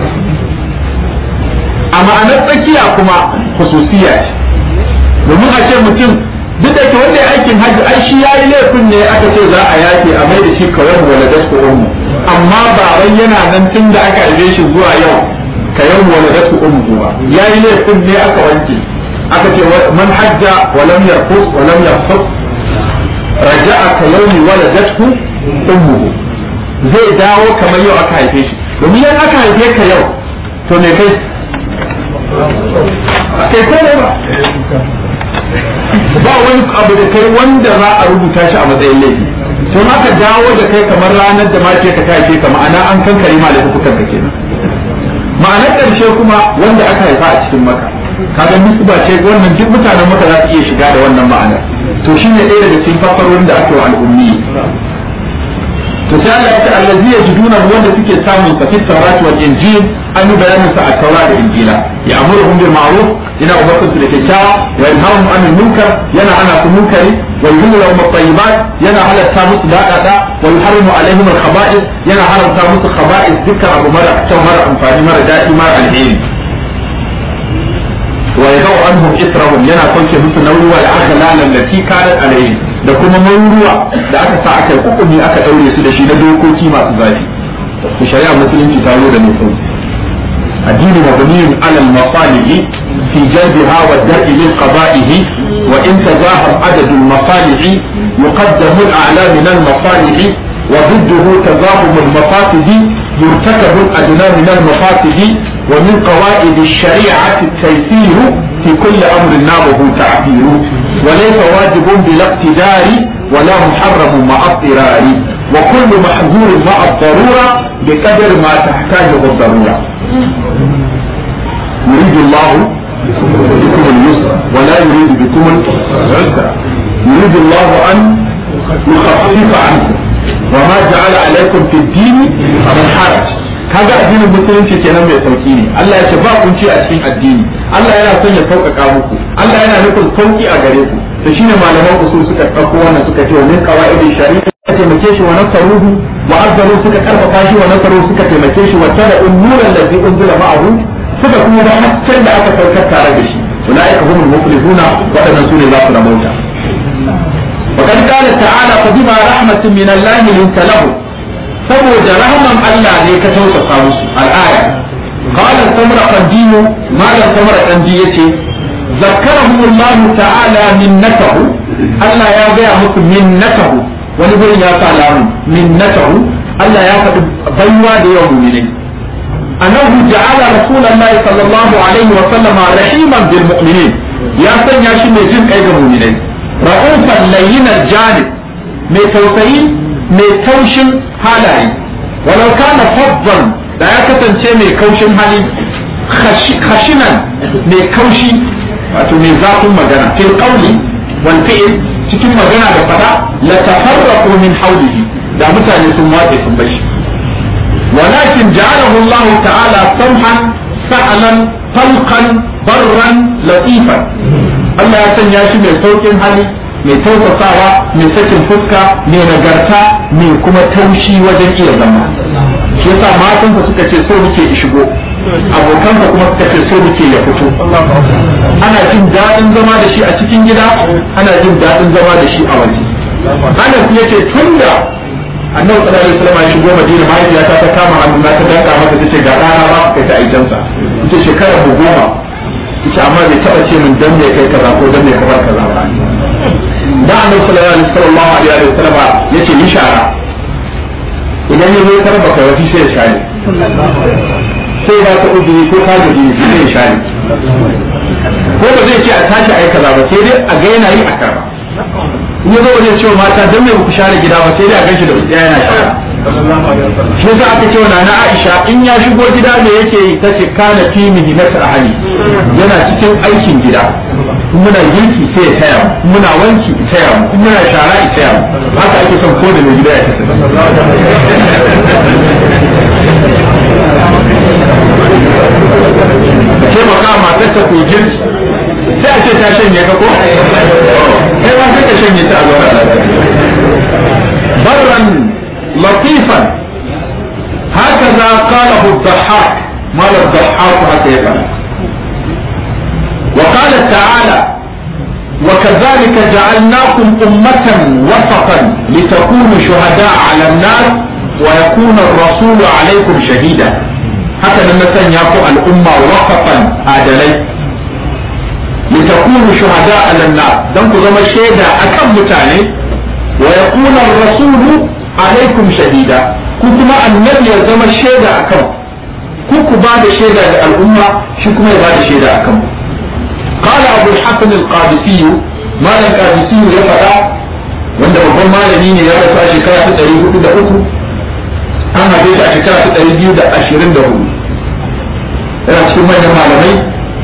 a ma'anar tsakiya kuma khususiya ce domin a ce mutum duk da ke wanda ya aikin hajji ai shi yayi laifin ne aka ce za a yafe a mai da shi kawai wala dasku ummu amma ba wai yana nan tun da aka aibe shi zuwa yau ka yau wala dasku ummu ba yayi laifin ne aka wanke aka ce man hajja wa lam yarfus wa lam yafsuk raja'a ka yawmi waladatu ummuhu zai dawo kamar yau aka haife shi domin yan aka haife ka yau to me kai kai ko ne ba ba wani abu da kai wanda za a rubuta shi a matsayin laifi sun aka dawo da kai kamar ranar da mace ka ta haife ka ma'ana an kankare ma laifukan ka kenan ma'anar ƙarshe kuma wanda aka haifa a cikin maka kaga nisba ce wannan duk mutanen maka za su iya shiga da wannan ma'ana to shine ɗaya daga cikin fassarorin da aka wa al'ummi to sai Allah ya ce allazi yajiduna wanda suke samun sa fit tawrat wal injil an yi bayanin sa a tawrat da injila ya amuruhum bil ma'ruf ina umartu su da kyakkyawa wa yanhahum anil munkar yana ana su munkari wa yuhillu lahum at-tayyibat yana halatta musu daɗaɗa wa yuharrimu alaihim al-khaba'ith yana haramta musu khaba'ith dukkan abu mara kyau mara amfani mara daɗi mara alheri wa yadau anhum israhum yana sauke musu nauyi wa al-aghlal allati kanat alaihim da kuma maruruwa da aka sa aka yi hukumi aka daure su da shi na dokoki masu zafi ku shari'a musulunci ta zo da mai sauki addini mabniyun ala al-masalih fi jalbiha wa dar'i lil qada'ihi wa in tazahar adad al-masalih yuqaddam al-a'la min al-masalih وضده تزاحم المفاسد يرتكب الأدنى من المفاسد ومن قواعد الشريعة التيسير في كل أمر نابه تعبير وليس واجب بلا اقتدار ولا محرم مع اضطرار وكل محظور مع الضرورة بقدر ما تحتاجه الضرورة يريد الله بكم اليسر ولا يريد بكم العسر يريد الله أن يخفف عنكم وما جعل عليكم في الدين من حرج kaga addinin musulunci kenan mai sauki ne Allah ya ce ba kunci a cikin addini Allah yana son ya sauƙaƙa muku Allah yana nufin sauki a gare ku to shine malaman usul suka ɗauko wannan suka ce min qawaidi shari'a suka taimake shi wa nasaruhu wa azzaru suka karfafa shi wa nasaru suka taimake shi wa tara nuran ladzi unzila ma'ahu suka kuma ba hasken da aka saukar tare da shi ulaika humul muflihuna wadannan sune za su rabauta وقد قال تعالى فبما رحمة من الله لنت له saboda rahman Allah ne ka tausasa musu al'aya qala samra qadimu malam samra qandi yace zakkarahum Allah ta'ala minnatahu Allah ya gaya musu minnatahu wani gurin ya sa lamun minnatahu Allah ya faɗi baiwa da yawan mu'minai annahu ja'ala rasulullahi sallallahu alaihi wa sallam rahiman bil mu'minin ya sanya shi mai jin kai ga mu'minai ra'ufan layyinar janib mai tausayi mai taushin halaye walau kana faddan da ya kasance mai kaushin hali khashinan mai kaushi wato mai zafin magana fil qawli wal fi'l cikin magana da fada la tafarraqu min hawlihi da mutane sun watse sun bashi ولكن جعله الله تعالى سمحا سهلا طلقا برا لطيفا Allah ya sanya shi mai saukin hali mai tausasawa mai sakin fuska mai nagarta mai kuma taushi wajen iya zama shi yasa matansa suka ce so muke shigo abokansa kuma suka ce so muke ya fito ana jin daɗin zama da shi a cikin gida ana jin daɗin zama da shi a waje Anas ya ce tun da annabi sallallahu alaihi wasallam ya shigo Madina mahaifiyata ta kama hannu na ta danka mata tace ga ɗana ba kai ta aikansa ita shekara goma ita amma bai taba ce min dan me kai kaza ko dan me ka bar kaza ba da annabi sallallahu alaihi wa sallam yace ni shara idan ya zo karba kai wasi sai ya share sai ba ta uzuri ko ka gaji sai ya share ko ba zai ce a tashi ayi kaza ba sai dai a ga yana yi a karba in ya zo wajen cewa mata dan me ku share gida ba sai dai a ganshi da wutsiya yana shara shi yasa aka ce wa na Aisha in ya shigo gida me yake yi tace kana fi mihinat ahli yana cikin aikin gida muna girki sai ya taya mu muna wanki ya taya mu muna shara ya taya mu haka ake son ko da mai gida ya tafi ce maka matar ta ku girki sai a ce ta shanye ka ko kai ma sai ka shanye ta a zuwa barran لطيفا هكذا قاله الضحاك مال الضحاك هكذا وقال تعالى وكذلك جعلناكم أمة وسطا لتكونوا شهداء على الناس ويكون الرسول عليكم شهيدا هكذا مثلا يقول الأمة وسطا عدلي لتكونوا شهداء على الناس دمكم زما شهيدا أكم متاني ويكون الرسول alaikum shahida ku kuma annabi ya zama shaida akan ku ku ba da shaida ga al'umma shi kuma ya ba da shaida akan قال أبو الحسن القادسي ما القادسي يفعل wanda babban malami ne ya rasu a shekara ta ɗari hudu da uku an haife shi a shekara ta ɗari biyu da ashirin da hudu yana cikin manyan malamai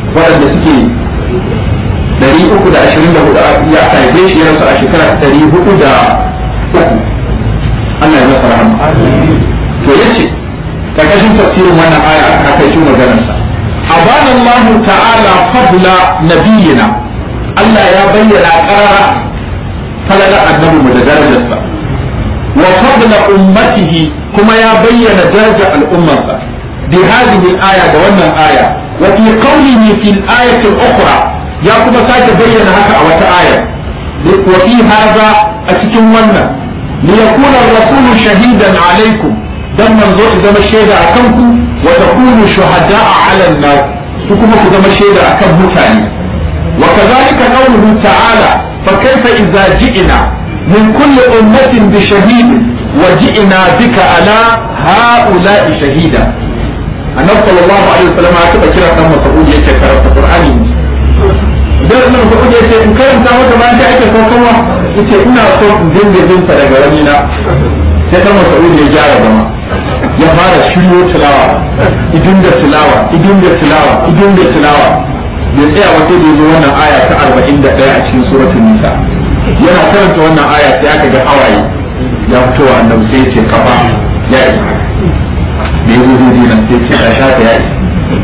waɗanda suke ɗari uku da ashirin da hudu ya aka haife shi ya rasu a shekara ɗari hudu da uku Allah ya masa rahama to yace karkashin tafsirin wannan aya aka kai shi maganarsa abana Allah ta'ala fadla nabiyina Allah ya bayyana qarara falala annabi mu da darajarsa wa fadla ummatihi kuma ya bayyana darajar al'ummarsa bi hadhihi al-aya da wannan aya wa fi qawlihi fi al-ayati al-ukhra ya kuma sake bayyana haka a wata aya wa fi hadha a cikin wannan ليكون الرسول شهيدا عليكم dan manzo ku zama shaida a kanku wa takunu shuhada'a 'ala an-nas su kuma ku zama shaida akan mutane wa kadhalika qawluhu ta'ala fa kayfa idza ji'na min kulli ummatin bi shahid wa ji'na bika 'ala ha'ula'i shahida annabi sallallahu alaihi wasallam ya taba kira dan Mas'ud yake karanta Qur'ani dan nan ko ya ce in karanta maka bayan da ake saukarwa yace ina so in dinga jin sa daga wani na sai dan Mas'ud ya gyara zama ya fara shiryo tilawa idin da tilawa idin da tilawa idin da tilawa ya tsaya wata da zo wannan aya ta 41 a cikin suratul nisa yana karanta wannan aya sai aka ga hawaye ya fito wa annabi sai ya ce kafa ya isa da ya zo nan sai ce ya shafa ya isa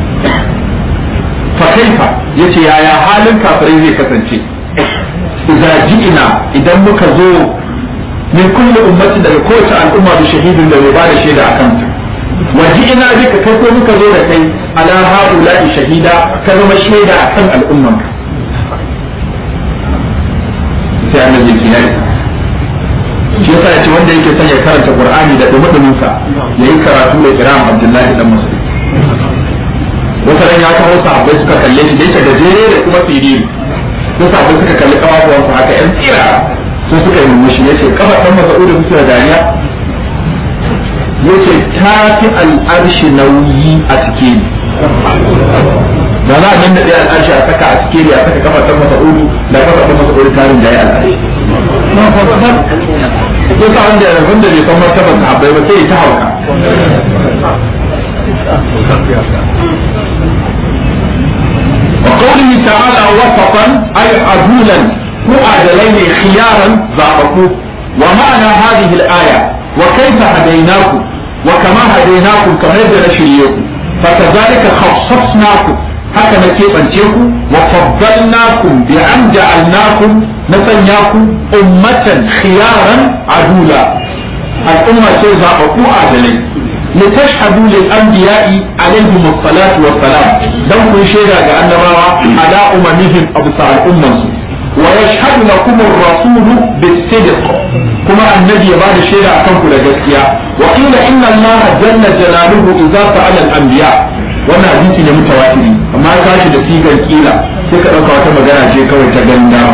fa kaifa yace yaya halin kafirai zai kasance idza ji'ina idan muka zo min kulli ummati daga kowace al'umma da shahidin da bai ba da shaida akan ta wa ji'ina bika kai ko muka zo da kai ala haula'i shahida ka zama shaida akan al'umman ka sai annabi ya yi shi yasa yace wanda yake son ya karanta qur'ani da dumudumin sa yayi karatu da kiram abdullahi dan mas'ud wata ran ya kawo sahabbai suka kalle shi da yake gajere da kuma siriri sai sahabbai suka kalli kafafuwansa haka yan tsira sai suka yi murmushi ya ce kafa ɗan masa'u da kusa da dariya ya ce ta fi al'arshi nauyi a cike ni da za a nan da ɗaya al'arshi a saka a cike ni a saka kafa ɗan masa'u da kafa ɗan masa'u tarin da ya al'arshi ko sa wanda ya rabin da bai san martabar sahabbai ba sai ya ta hauka وقوله تعالى وسطا أي عدولا ko adalai ne khiyaran zaɓaɓɓu wa ma'ana hadhihi al-aya wa kaifa hadaynaku wa kama hadaynakum kamar yadda na shirye ku fa kadhalika khassasnakum haka na keɓance ku wa faddalnakum bi an ja'alnakum na sanya ku ummatan khiyaran adula al'umma ce zaɓaɓɓu adalai لتشهدوا للأنبياء عليهم الصلاة والسلام دم كل شيء على على أممهم أبصار الأمة ويشهد لكم الرسول بالصدق كما النبي بعد شيء أكنكم لجسيا وقيل إن الله جل جلاله إذا سأل الأنبياء wannan hadisi ne mutawatiri amma ya tashi da sigar kila sai ka ɗauka wata magana ce kawai ta ganda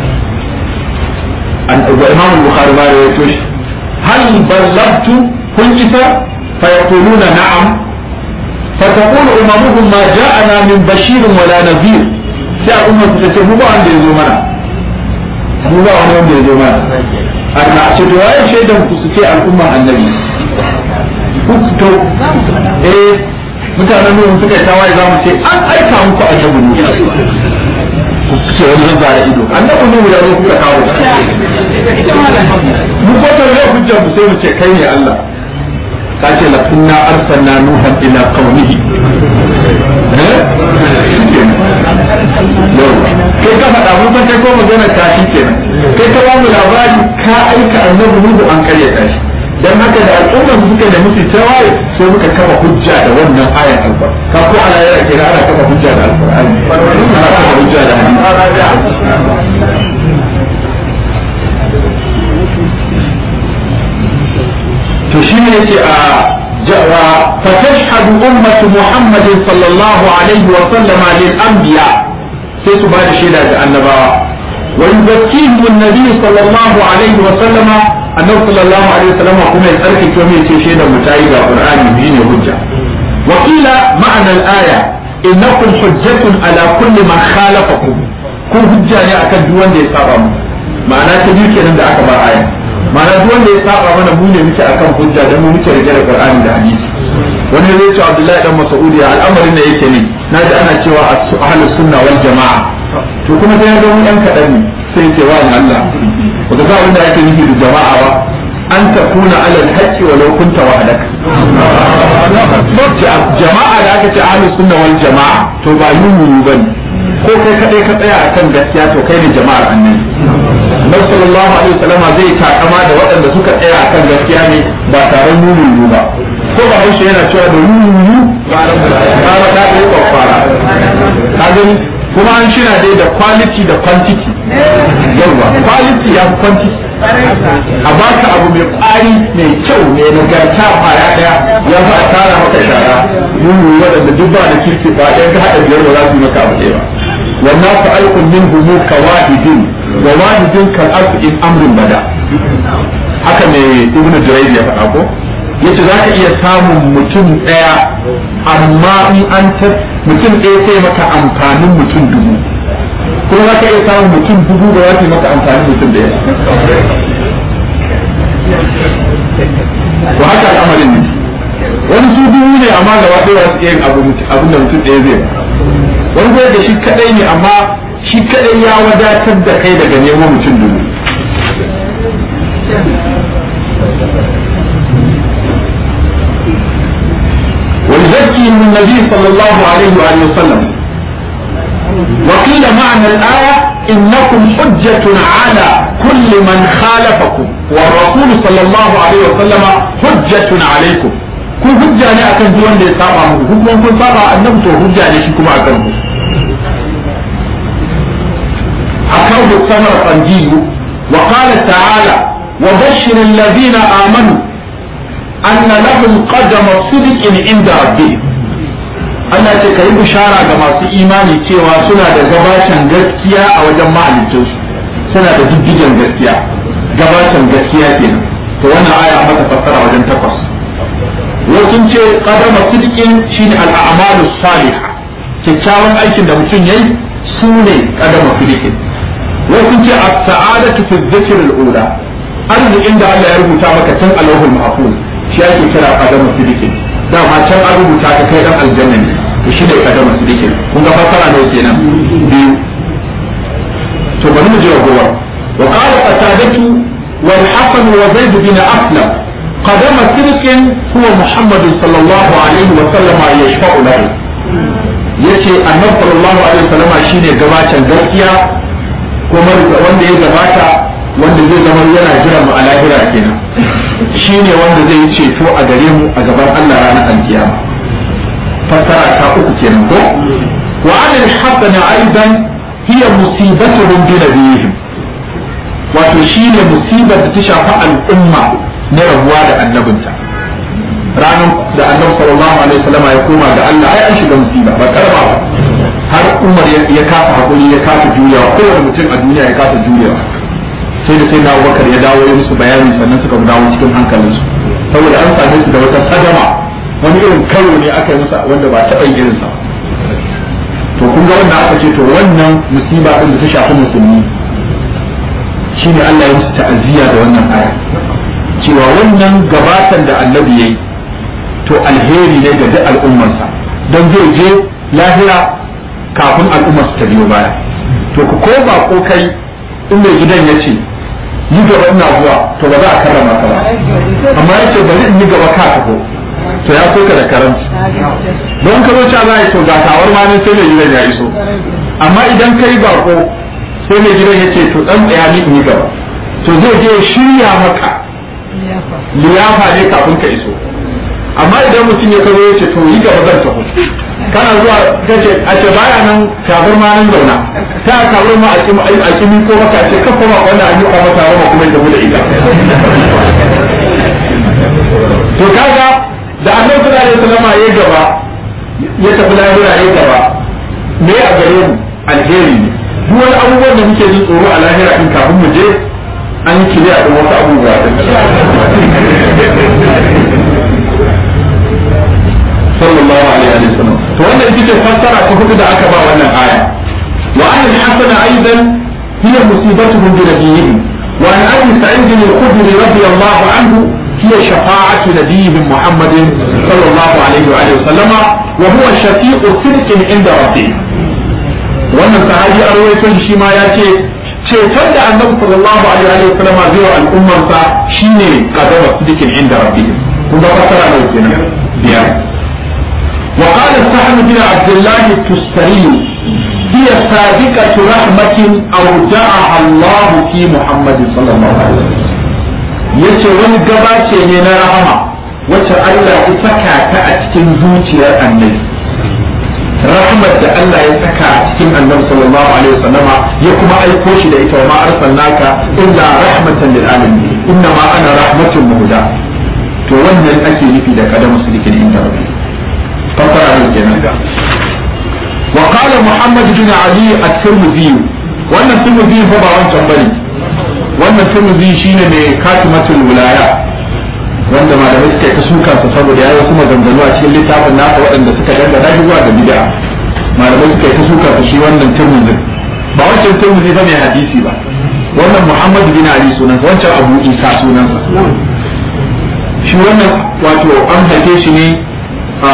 an ɗauka imam bukhari ba ya to shi hal ballagtu kun isa fa yaquluna na'am fa taqulu umamuhum ma ja'ana min bashirin wala nadhir sai al'umma su ce mu ba wanda ya zo mana mu ba wani wanda ya zo mana Allah ce to waye shaidan ku su ce al'umma annabi ku to eh mutanen nuhu suka yi tawaye za mu ce an aika muku annabi ne ku ce wani zan zara ido annabi nuhu ya zo kuka kawo mu ko ta yau hujjar mu sai mu ce kai ne Allah ka ce la kunna arsalna nuhan ila qaumihi kai ka faɗa mun san kai ko magana ka shi kenan kai ka ba mu labari ka aika annabi nuhu an karya ka shi dan haka da al'ummar su suka da musu tawaye sai muka kafa hujja da wannan ayar alquran ka ko ala yara kira ana kafa hujja da alqur'ani ana kafa hujja da hadisi to shi ne yace a فتشهد أمة محمد صلى الله عليه وسلم للأنبياء sai su ba da shaida ga annabawa wa yuzakkihim an-nabi sallallahu alaihi wa sallama annabi sallallahu alaihi wa sallama kuma ya tsarkake mu yace shaida mu tayi ga qur'ani bi ne hujja wa qila ma'na al-aya innakum hujjatun ala kulli man khalafakum kun hujja ne akan duk wanda ya saba mu ma'ana ta biyu kenan da aka ba aya ma'ana duk wanda ya saba mana mu ne muke akan hujja dan mu muke rike da qur'ani da hadisi wani zai ce Abdullahi dan Mas'ud ya al'amarin da yake ne naji ana cewa ahlus sunna wal jama'a to kuma sai ga mun dan kadan ne sai ce wa Allah ba ga wanda yake nufi da jama'a ba an takuna alal haqqi walau kunta wahdaka jama'a da aka ce ahlus sunna wal jama'a to ba yunu bane ko kai kadai ka tsaya akan gaskiya to kai ne jama'ar annabi Nabi sallallahu alaihi wasallama zai takama da waɗanda suka tsaya akan gaskiya ne ba tare nunu ba ko ba haushe yana cewa da nunu ba da da kai kwakwara ka gani kuma an shina dai da quality da quantity yawa quality ya fi quantity a baka abu mai kwari mai kyau mai nagarta kwaya daya ya fi a tara maka shara nunu waɗanda duk ba da kirki ba ɗaya ka haɗa biyar ba za su yi maka abu ɗaya ba wannan fa alkun min humu ka wahidin wa wahidin kan alfu in amrin bada haka ne ibnu jurayj ya faɗa ko yace za ka iya samun mutum ɗaya amma in an ta mutum ɗaya sai maka amfanin mutum dubu kuma za ka iya samun mutum dubu da za su maka amfanin mutum ɗaya to haka al'amarin ne wani su dubu ne amma gaba ɗaya za su iya yin abin da mutum ɗaya zai wani kuma da shi kaɗai ne amma shi kaɗai ya wadatar da kai daga neman mutum dubu ولذلك من النبي صلى الله عليه وآله وسلم وقيل معنى الآية إنكم حجة على كل من خالفكم والرسول صلى الله عليه وسلم حجة عليكم kun hujja ne akan duk wanda ya saba muku ku kuma kun saba annabi to hujja ne shi kuma akan ku akan ku samar qanjiyu wa qala ta'ala wa bashshir alladhina amanu anna lahum qadama sidqin inda rabbihim Allah ce ka yi bishara ga masu imani cewa suna da gabacin gaskiya a wajen mahalicinsu suna da diddigen gaskiya gabacin gaskiya kenan to wannan aya mata fassara wajen takwas wasu ce qadama sidqin shine al-a'malu salihah kyakkyawan aikin da mutum yayi su ne qadama sidqin wasu ce as-sa'adatu fi dhikr al-ula arzikin da Allah ya rubuta maka tun alawhul mahfuz shi ake kira qadama sidqin dama can an rubuta ka kai dan aljanna ne to shi ne qadama sidqin kun ga fassara ne kenan biyu to bari mu je gowa wa qala qatadatu wal hasan wa zaid bin aslam قدم صدق هو محمد صلى الله عليه وسلم يشفع له yace annabi sallallahu alaihi wasallama shine gabacin gaskiya kuma wanda ya gabata wanda zai zama yana jira mu a lahira kenan shine wanda zai yi ceto a gare mu a gaban Allah ranar alkiyama fassara ta uku kenan ko wa anil hasana aidan hiya musibatuhum bi nabiyihim wato shine musibar da ta shafi al'umma na rabuwa da annabinta ranar da annabi sallallahu alaihi wasallam ya koma ga Allah ai an shiga musiba ba karba ba har Umar ya kafa hakuri ya kafa juyawa kowane mutum a duniya ya kafa juyawa sai da sai na Abubakar ya dawo ya musu bayani sannan suka dawo cikin hankalinsu saboda an same su da wata sadama wani irin karo ne aka yi musa wanda ba taɓa yin irinsa to kun ga wannan aka ce to wannan musiba din da ta shafi musulmi shine Allah ya musu ta'aziyya da wannan aya cewa wannan gabatan da annabi yayi to alheri ne ga duk al'ummarsa don zai je lahira kafin al'ummar su ta biyo baya to ku ko ba ko kai in mai gidan ya ce yi gaba ina zuwa to ba za a karrama ka ba amma ya ce bari in yi gaba ka tafi to ya so ka da karanci don ka zo za a yi to ga tawar ma sai mai gidan ya iso amma idan kai bako sai mai gidan ya ce to dan tsaya ni in yi gaba to zai je shirya maka liyafa ne kafin ka iso amma idan mutum ya kazo ya ce to yi gaba zan taho kana zuwa kace a ce baya nan kafir ma nan zauna ta kafir ma a kimi a kimi ko maka ce kafa ma wanda an yi kwa mata rama kuma ya da ita to kaga da annabi sallallahu alaihi wasallam ya gaba ya tafi lahira ya gaba me a gare mu alheri ne duk wani abubuwan da muke jin tsoro a lahira in kafin mu je an yi kiriya da wasu abubuwa sallallahu alaihi wa sallam to wannan ita ce fassara ta hudu da aka ba wannan aya wa an al-hasana aidan hiya musibatuhum bi nabiyihim wa an abi sa'id al-khudri radiyallahu anhu هي شفاعة نبيهم محمد صلى الله عليه وآله وسلم وهو شفيع صدق عند ربه wannan sahabi a rawaito shi ma ya ce ceton da annabi sallallahu alaihi wa sallam zai wa al'ummarsa shine qadama sidikin inda rabbihim kun ga fasara ne kenan biyar wa qala sahab bin abdullah tustari هي سابقة رحمة أودعها الله في محمد صلى الله عليه وسلم yace wani gabace ne na rahama wacce Allah ya saka ta a cikin zuciyar annabi rahmat da Allah ya saka a cikin annabi sallallahu alaihi wasallam ya kuma aiko shi da ita wa ma arsalnaka illa rahmatan lil alamin inna ma ana rahmatun muhda to wannan ake nufi da kadamu sidikin inda rabbi fasara ne kenan وقال محمد بن علي الترمذي wannan turmuzi fa ba wancan bane wannan turmuzi shine mai katimatul wilaya wanda malamai suka ta suka sa saboda yayi wasu maganganu a cikin littafin nasa waɗanda suka dangana shi zuwa ga bid'a malamai suka ta suka sa shi wannan turmuzin ba wancan turmuzi fa mai hadisi ba wannan Muhammad bin Ali sunansa wancan Abu Isa sunansa shi wannan wato an haife shi ne a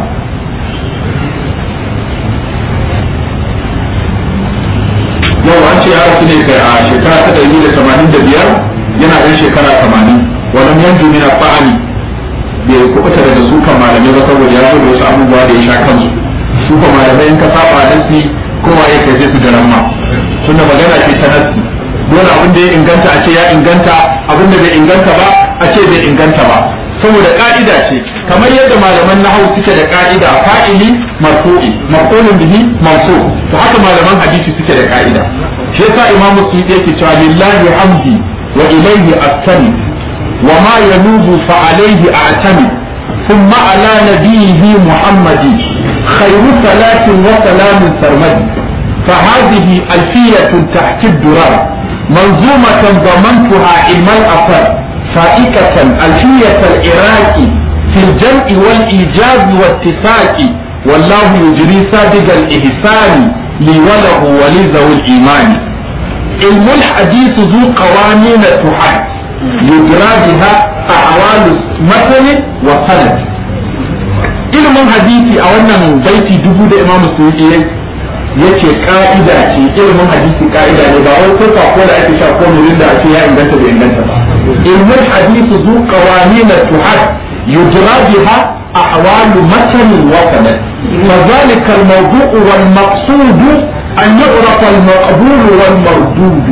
yau an ce ya rasu ne kai a shekara ta ɗari da tamanin da biyar yana ɗan shekara tamanin wannan yanzu min fa'ani bai kuɓuta daga sukan malamai ba saboda ya zo da wasu abubuwa da ya sha kansu su ko malamai in ka saba nasi kowa ya kai sai su garan ma tunda magana ce ta nasi dole abin da ya inganta a ce ya inganta abin da bai inganta ba a ce bai inganta ba saboda ka'ida ce kamar yadda malaman nahawu suke da ka'ida fa'ili marfu'i maf'ulun bihi mansub to haka malaman hadisi suke da ka'ida shi yasa imamu suyuti yake cewa lillahi hamdi wa ilayhi astani wa ma yanubu fa alayhi a'tami ثم على نبيه محمد خير صلاة وسلام سرمدي فهذه ألفية تحت الدرار منظومة ضمنتها علم الأثر فائكة ألفية العراق في الجمع والإيجاز والاتفاق والله يجري سابق الإحسان لي وله ولذوي الإيمان علم الحديث ذو قوانين تحد يجرى بها أحوال مثل وسند ilimin hadisi a wannan baiti dubu da imam suyuti yace ka'ida ce ilimin hadisi ka'ida ne ba wai ko ko da ake sha ko murin da ake ya inganta bai inganta ba علم الحديث ذو قوانين تحد يجرى بها أحوال متن وسند فذلك الموضوع والمقصود أن يعرف المقبول والمردود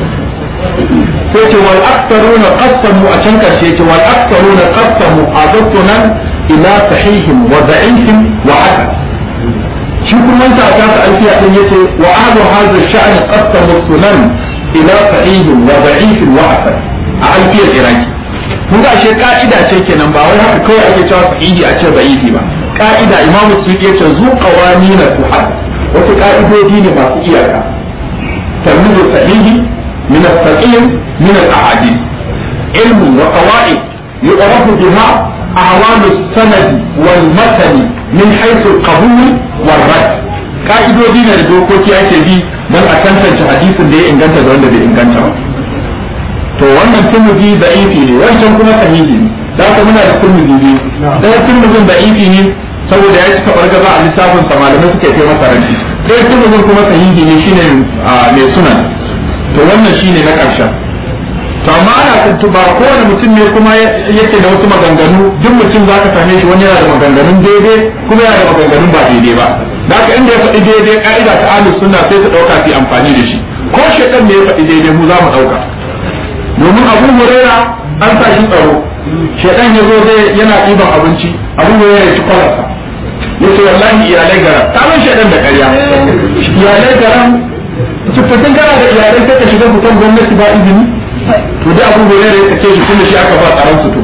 سيتي والأكثرون قسموا أشنك سيتي والأكثرون قسموا حاضرتنا إلى صحيح وضعيف وحسن shi kuma ta ta alfiya din yace wa ahlu hadha ash-sha'n qasamu sunan ila sahih wa da'if wa hasan a alfiyar iraki kun ga ashe ka'ida ce kenan ba wai haka kawai ake cewa sahihi a ce da'ifi ba ka'ida imam suyuti yace zu qawanin tuhad wasu ka'idodi ne masu iyaka tarmizu sahihi min as-saqim min al-ahadith ilmu wa qawaid yu'rafu biha أعوام السند والمتن من حيث القبول والرد ka'idodi ne da dokoki ake bi don a tantance hadisin da ya inganta da wanda bai inganta ba to wannan turmuzi da ifi ne wancan kuma sahihi ne da haka muna da turmuzi biyu ɗaya turmuzin da ifi ne saboda ya cika bargaza a lissafin sa malamai suka yi masa ranci ɗaya turmuzin kuma sahihi ne shine mai sunan to wannan shine na ƙarshen to amma ana tuntuba kowane mutum ne kuma yake da wasu maganganu duk mutum za ka same shi wani yana da maganganun daidai kuma yana da maganganun ba daidai ba da haka inda ya faɗi daidai ka'ida ta ahlus sunna sai ta ɗauka su amfani da shi ko shedan ne ya faɗi daidai mu za mu ɗauka domin abu huraira an sa shi tsaro shedan ya zo zai yana ɗiban abinci abu huraira ya ci kwalarsa ya ce wallahi iyalai garam ta ban shedan da ƙarya iyalai garam cikin kana da iyalai sai ka shiga fitan gwamnati ba izini to da abu da ya kace shi tunda shi aka ba tsaron su to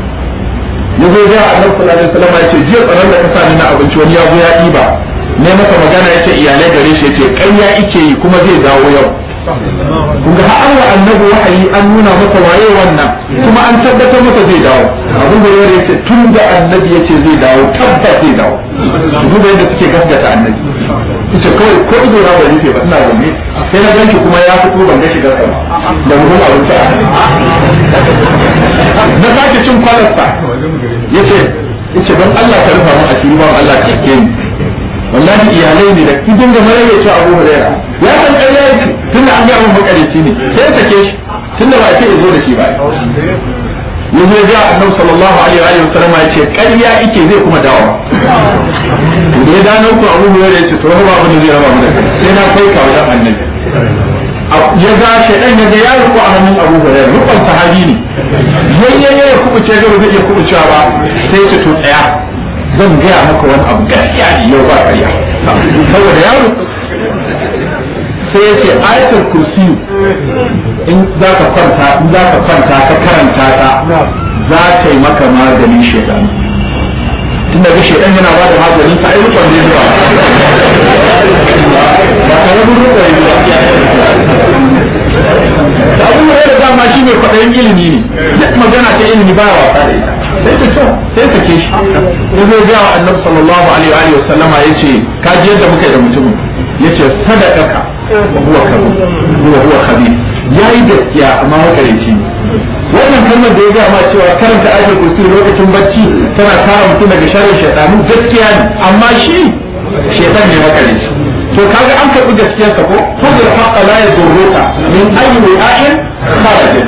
ya zo ya annabi sallallahu alaihi wasallam ya ce jiya tsaron da ka sa ni na abinci wani ya zo ya diba ne masa magana yace iyalai gare shi yace ƙarya ike yi kuma zai dawo yau kun ga har wa annabi wahayi an nuna masa waye wannan kuma an tabbatar masa zai dawo abin da yare yace tun da annabi yace zai dawo tabbas zai dawo duk da yadda suke gaskata annabi yace kawai ko ido na bai rufe ba ina zanne sai na ganki kuma ya fito ban ga shigar sa da mutum abinci a na sake cin kwalarsa yace yace don Allah ka rufa mu asiri ba Allah ka ke ni wallahi iyalai ne da kin ga mara yace Abu Hurairah ya san ƙarya yake tunda an ga mun makarici ne sai ya sake shi tunda ba ce zo da shi ba yanzu ya ga Annabi sallallahu alaihi wa sallam ya ce ƙarya yake zai kuma dawo da ya gano ku Abu Hurairah yace to ba abin da zai raba mu da kai sai na kai ka wajen Annabi ya ga shaidan ya ga ya ruku a hannun Abu Hurairah rukun sahabi ne yayyaye ya kubuce ga ba zai iya kubucewa ba sai ce to tsaya zan gaya maka wani abu gaskiya ne yau ba ƙarya saboda yaro sai ya ce ayatul kursi in za ka kwanta in za ka kwanta ka karanta ta za ta yi maka maganin shaitan tun da shaitan yana ba da maganin ta ai rukun ne zuwa ba ka rabu rukun ne ba abin da ya dama shi mai kwaɗayin ilimi ne duk magana ta ilimi ba wasa da ita sai ta so sai ta ke shi ya zai ga wa annabi sallallahu alaihi wa sallama yace ka ji yadda muka yi da mutumin yace sadaqaka wa huwa kabir huwa huwa khabir yayi gaskiya amma makareci ne wannan kalmar da ya ga ma cewa karanta ayatul kursi lokacin bacci tana kare mutum daga sharrin shaytanu gaskiya ne amma shi shaytan ne makareci to kaga an karbi gaskiyar ka ko fadl haqqa la yadurruka min ayyi wi'ain kharajat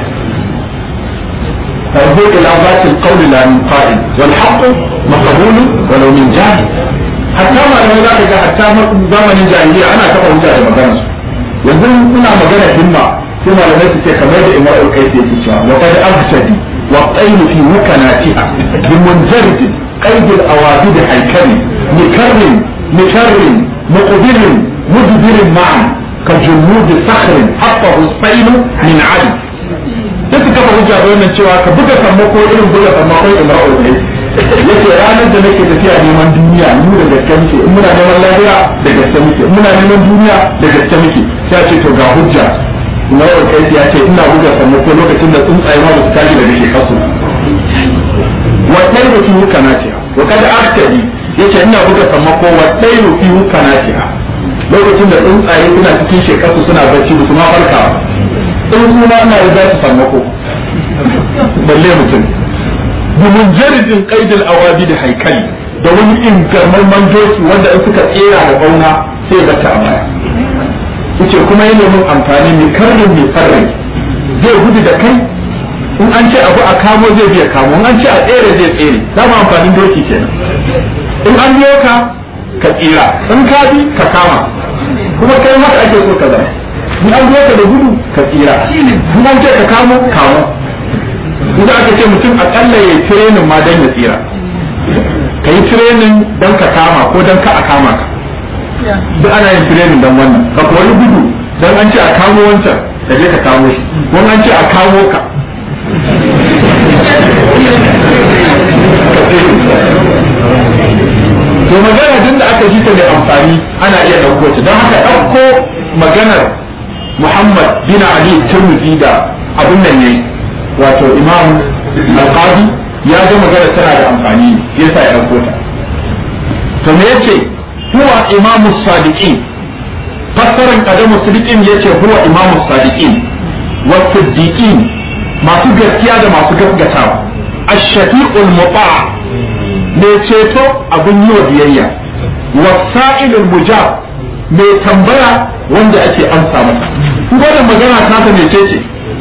فارجع الى ذات القول لا من قائل والحق مقبول ولو من جاهل حتى ما لو ذاك حتى زمن الجاهليه انا كفى وجه magana su yanzu muna magana himma sai malamai su ce kamar da imra'ul kaisi yake cewa wa qad abtadi wa qayl fi mukanatiha bi munjarid qayd al awabid haykali mikarrin mikarrin مقبل مدبر معا كجنود صخر حطه الصيل من علي sai su kafa hujja da wannan cewa ka buga sammako irin buga sammakon imra'ul ne yace ranar da nake tafiya neman duniya mu da gaske muke in muna neman lafiya da gaske muke in muna neman duniya da gaske muke sai a ce to ga hujja imra'ul kai ya ce ina buga sammako lokacin da tsuntsaye ma ba su tashi daga shekasu wa ɗaya da fi wukanatiha wa kada aktari yace ina buga sammako wa ɗaya da fi wukanatiha lokacin da tsuntsaye suna cikin shekasu suna bacci ba su ma farka ba tsuntsu ma ina da su sammako balle mutum domin jaridin qaidil awabi da haikali da wani ingarman manjoki wanda in suka tsera da bauna sai bata a baya yace kuma yana mun amfani mai karnin mai farrai zai gudu da kai in an ce abu a kamo zai biya kamo in an ce a tsere zai tsere dama amfanin doki kenan in an biyo ka ka tsira in ka bi ka kama kuma kai haka ake so ka zama in an biyo ka da gudu ka tsira in an ce ka kamo kamo idan aka ce mutum akalla ya yi tirenin ma don ya tsira ka yi tirenin don ka kama ko don ka a kama ka duk ana yin tirenin don wannan ka wani gudu don an ce a kamo wancan da je ka kamo shi wani an ce a kamo ka to magana tun da aka ji ta da amfani ana iya ɗauko ta don haka ɗauko maganar Muhammad bin Ali Tirmidhi da abin nan ne wato Imam Al-Qadi ya ga magana tana da amfani yasa ya ɗauko ta to me yace huwa imamu sadiqin fassaran qadamu sadiqin yace huwa imamu sadiqin wa siddiqin masu gaskiya da masu gaskatawa ash-shafi'ul muta' mai ceto abin yi wa biyayya wasa'ilul mujab mai tambaya wanda ake amsa masa wannan magana ta ta mai ce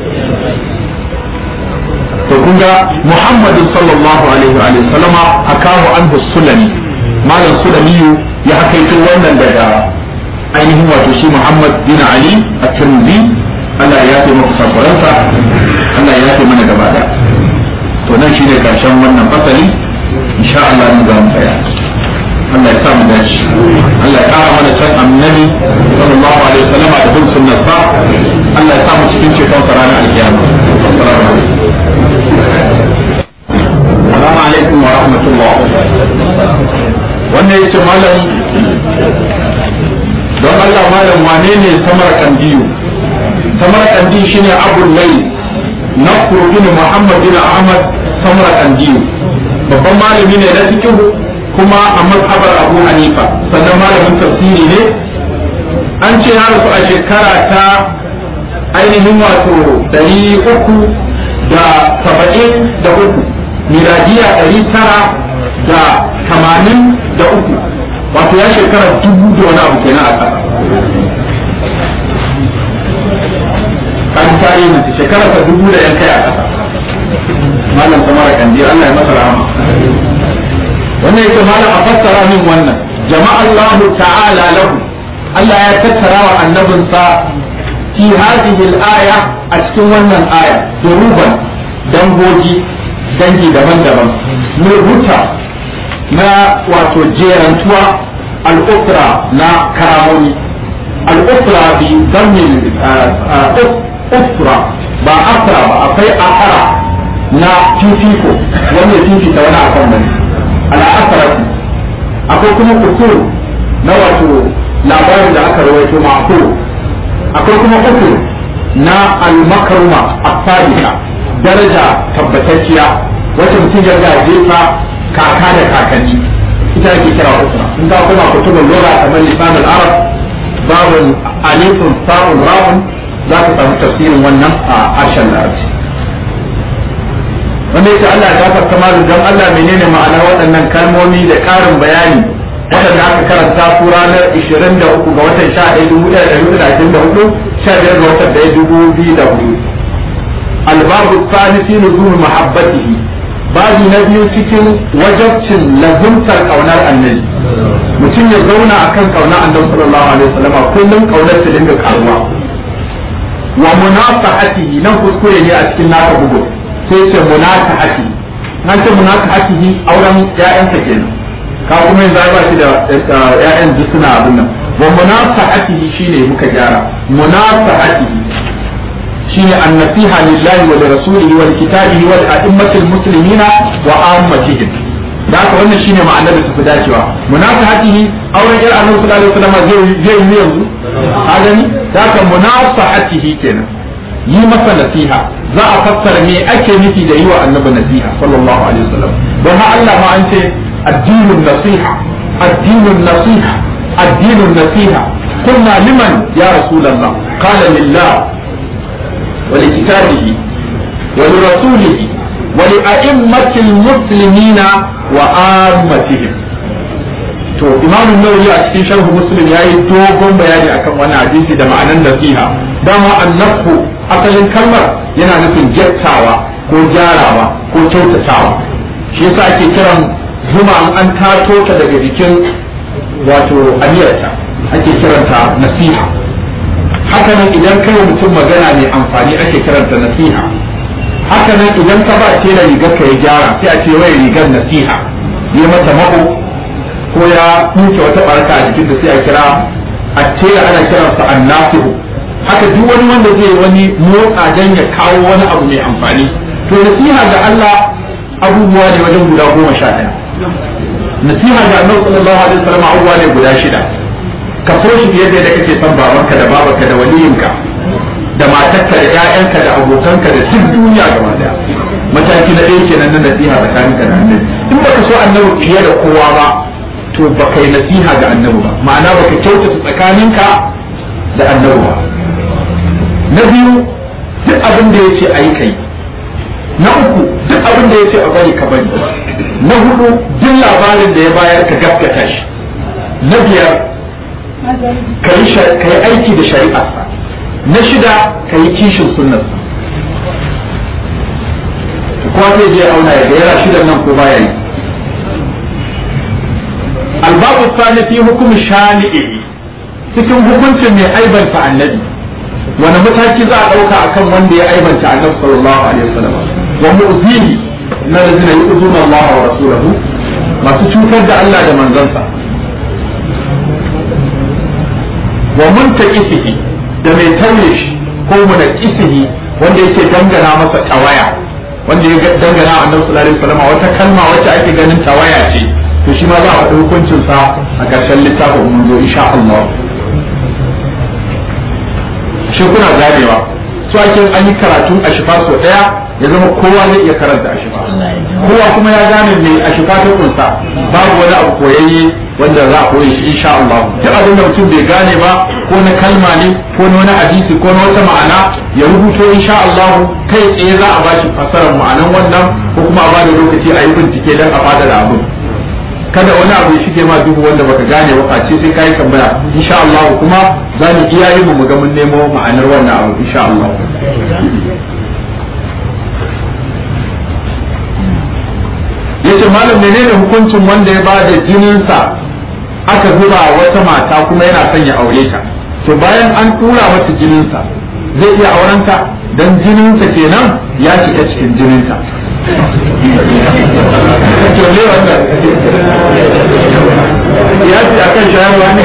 to kun ga Muhammadin sallallahu alaihi wa sallama akahu anhu sulami malam sulami ya hakaito wannan daga ainihin wato shi Muhammad bin Ali at-Tirmidhi Allah ya yafe maka sakuransa Allah ya yafe mana gaba da to nan shine karshen wannan fasali insha Allah mu za mu tsaya Allah ya sa mu dace Allah ya kara mana san annabi sallallahu alaihi wasallam da bin sunnar sa Allah ya sa mu cikin ceton sa ranar alkiyama assalamu alaikum assalamu alaikum wa rahmatullah wannan yace malam don Allah malam wane ne samar kandiyo samarkandi shine abu lai nafru bin muhammad bin ahmad samarkandi babban malami ne na cikin kuma a mazhabar abu hanifa sannan malamin tafsiri ne an ce ya rasu a shekara ta ainihin wato ɗari uku da saba'in da uku miladiya ɗari tara da tamanin da uku wato ya shekara dubu da wani abu kenan a ƙasa kan tare mace shekara ta dubu da yan kai a ƙasa malam samara kandi Allah ya masa rahama wannan yake malam a fassara min wannan jama'a Allah ta'ala lahu Allah ya tattara wa annabinsa fi hadhihi al-aya a cikin wannan aya duruban dangogi dangi daban-daban mai huta na wato jerantuwa al-ukra na karamoni al-ukra bi zammin ukra ba akra ba akwai akara na fifiko wanda fifita wani akan wani al-akra akwai kuma kusur na wato labarin da aka rawaito ma'qul akwai kuma uku na al-makruma as-sadiqa daraja tabbatacciya wacce mutum ya gaje ta kaka da kakanni ita ake kira usra in ka kuma kutubul lugha kamar lisan al-arab babun alifun sa'un ra'un za ka samu tafsirin wannan a harshen larabci wanda yake Allah ya gafarta malu don Allah menene ma'anar waɗannan kalmomi da ƙarin bayani waɗanda aka karanta su ranar 23 ga watan 11,1424 15 ga watan 1204 albabu tsani fi nuzul mahabbatihi babu na biyu cikin wajabcin lazumtar kaunar annabi mutum ya zauna akan kaunar annabi sallallahu alaihi wasallam kullum kaunar ta dinga karuwa wa munasahatihi nan kuskure ne a cikin naka bugu sai ce munasahatihi nan ce munasahatihi auren ya'yansa kenan ka kuma yanzu ba shi da ƴaƴan duk suna abin nan wa munasahatihi shine muka gyara munasahatihi shine an-nasiha lillahi wa lirasulihi wa kitabihi wa a'immatil muslimina wa ammatihim da haka wannan shine ma'anar da tafi dacewa munasahatihi auren ƴar annabi sallallahu alaihi wasallam zai zai yi yanzu ka gani da haka munasahatihi kenan yi masa nasiha za a fassara me ake nufi da yi wa annabi nasiha sallallahu alaihi wasallam don ha Allah ma an ce الدين النصيحة الدين النصيحة الدين النصيحة قلنا لمن يا رسول الله قال لله ولكتابه ولرسوله ولأئمة المسلمين وآمتهم to imamu nawawi a cikin sharhu muslim ya yi dogon bayani akan wani hadisi da ma'anar nasiha dama annafu asalin kalmar yana nufin jattawa ko gyarawa ko kyautatawa shi yasa ake kiran zuma an tato ta daga jikin wato aniyarta ake kiranta nasiha haka nan idan kai mutum magana mai amfani ake kiranta nasiha haka nan idan ka ba tela rigar ka ya gyara sai a ce wai rigar nasiha yi mata mako ko ya tuke wata barka a jikin da sai a kira a tela ana kiransa annasihu haka duk wani wanda zai wani motsa dan ya kawo wani abu mai amfani to nasiha ga Allah abubuwa ne wajen guda goma sha ɗaya nasiha ga annabi sallallahu alaihi wasallam abubuwa ne guda shida ka so shi fiye da yadda kake son babanka da babanka da waliyinka da matarka da ƴaƴanka da abokanka da duk duniya gaba daya mataki na ɗaya kenan na nasiha tsakaninka da annabi in baka so annabi fiye da kowa ba to baka yi nasiha ga annabi ba ma'ana baka kyautata tsakaninka da annabi ba na biyu duk abin da yace ayi kai na uku duk abin da yace a bari ka bari na hudu duk labarin da ya bayar ka gaskata shi na biyar ka yi aiki da shari'arsa na shida ka yi kishin sunnarsa kuma zai je auna ya yana shidan nan ko baya yi albabu sani fi hukumi shani'i cikin hukuncin mai aibanta annabi wani mataki za a ɗauka akan wanda ya aibanta annabi sallallahu alaihi wasallam wa mu'zini na lazina yu'zuna Allah wa rasulahu masu cutar da Allah da manzansa wa muntaqisihi da mai tauye shi ko munaqisihi wanda yake dangana masa tawaya wanda ya dangana annabi sallallahu alaihi wasallam wata kalma wacce ake ganin tawaya ce to shi ma za a faɗi hukuncin sa a ƙarshen littafin mun zo insha Allah shi kuna ganewa su ake an yi karatun a shifa sau daya ya zama kowa zai iya karanta a shifa kowa kuma ya gane mai a shifa ta kunsa babu wani abu koyayye wanda za a koyi shi insha Allah duk abin da mutum bai gane ba ko na kalma ne ko na wani hadisi ko na wata ma'ana ya rubuto insha Allah kai tsaye za a bashi fasarar ma'anan wannan ko kuma a ba da lokaci a yi bincike don a fada da abin kada wani abu ya shige ma duhu wanda baka gane ba face sai kai tambaya insha Allah kuma za mu iya yi mu ga mun nemo ma'anar wannan abu insha Allah yace malam menene hukuncin wanda ya bada jininsa aka zuba wata mata kuma yana son ya aure ta to bayan an tura mata jininsa zai iya aurenta dan jininsa kenan ya shiga cikin jininta to ne wannan ya ce akan shayarwa ne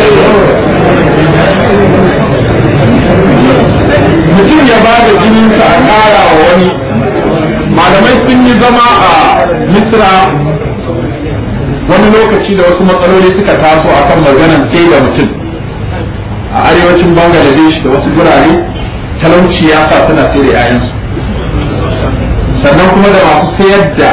mutum ya ba da jininsa a ƙara wa wani malamai sun yi zama a misra wani lokaci da wasu matsaloli suka taso a kan maganan sai da mutum a arewacin bangladesh da wasu gurare talauci ya sa suna sai da 'ya'yansu sannan kuma da masu sayar da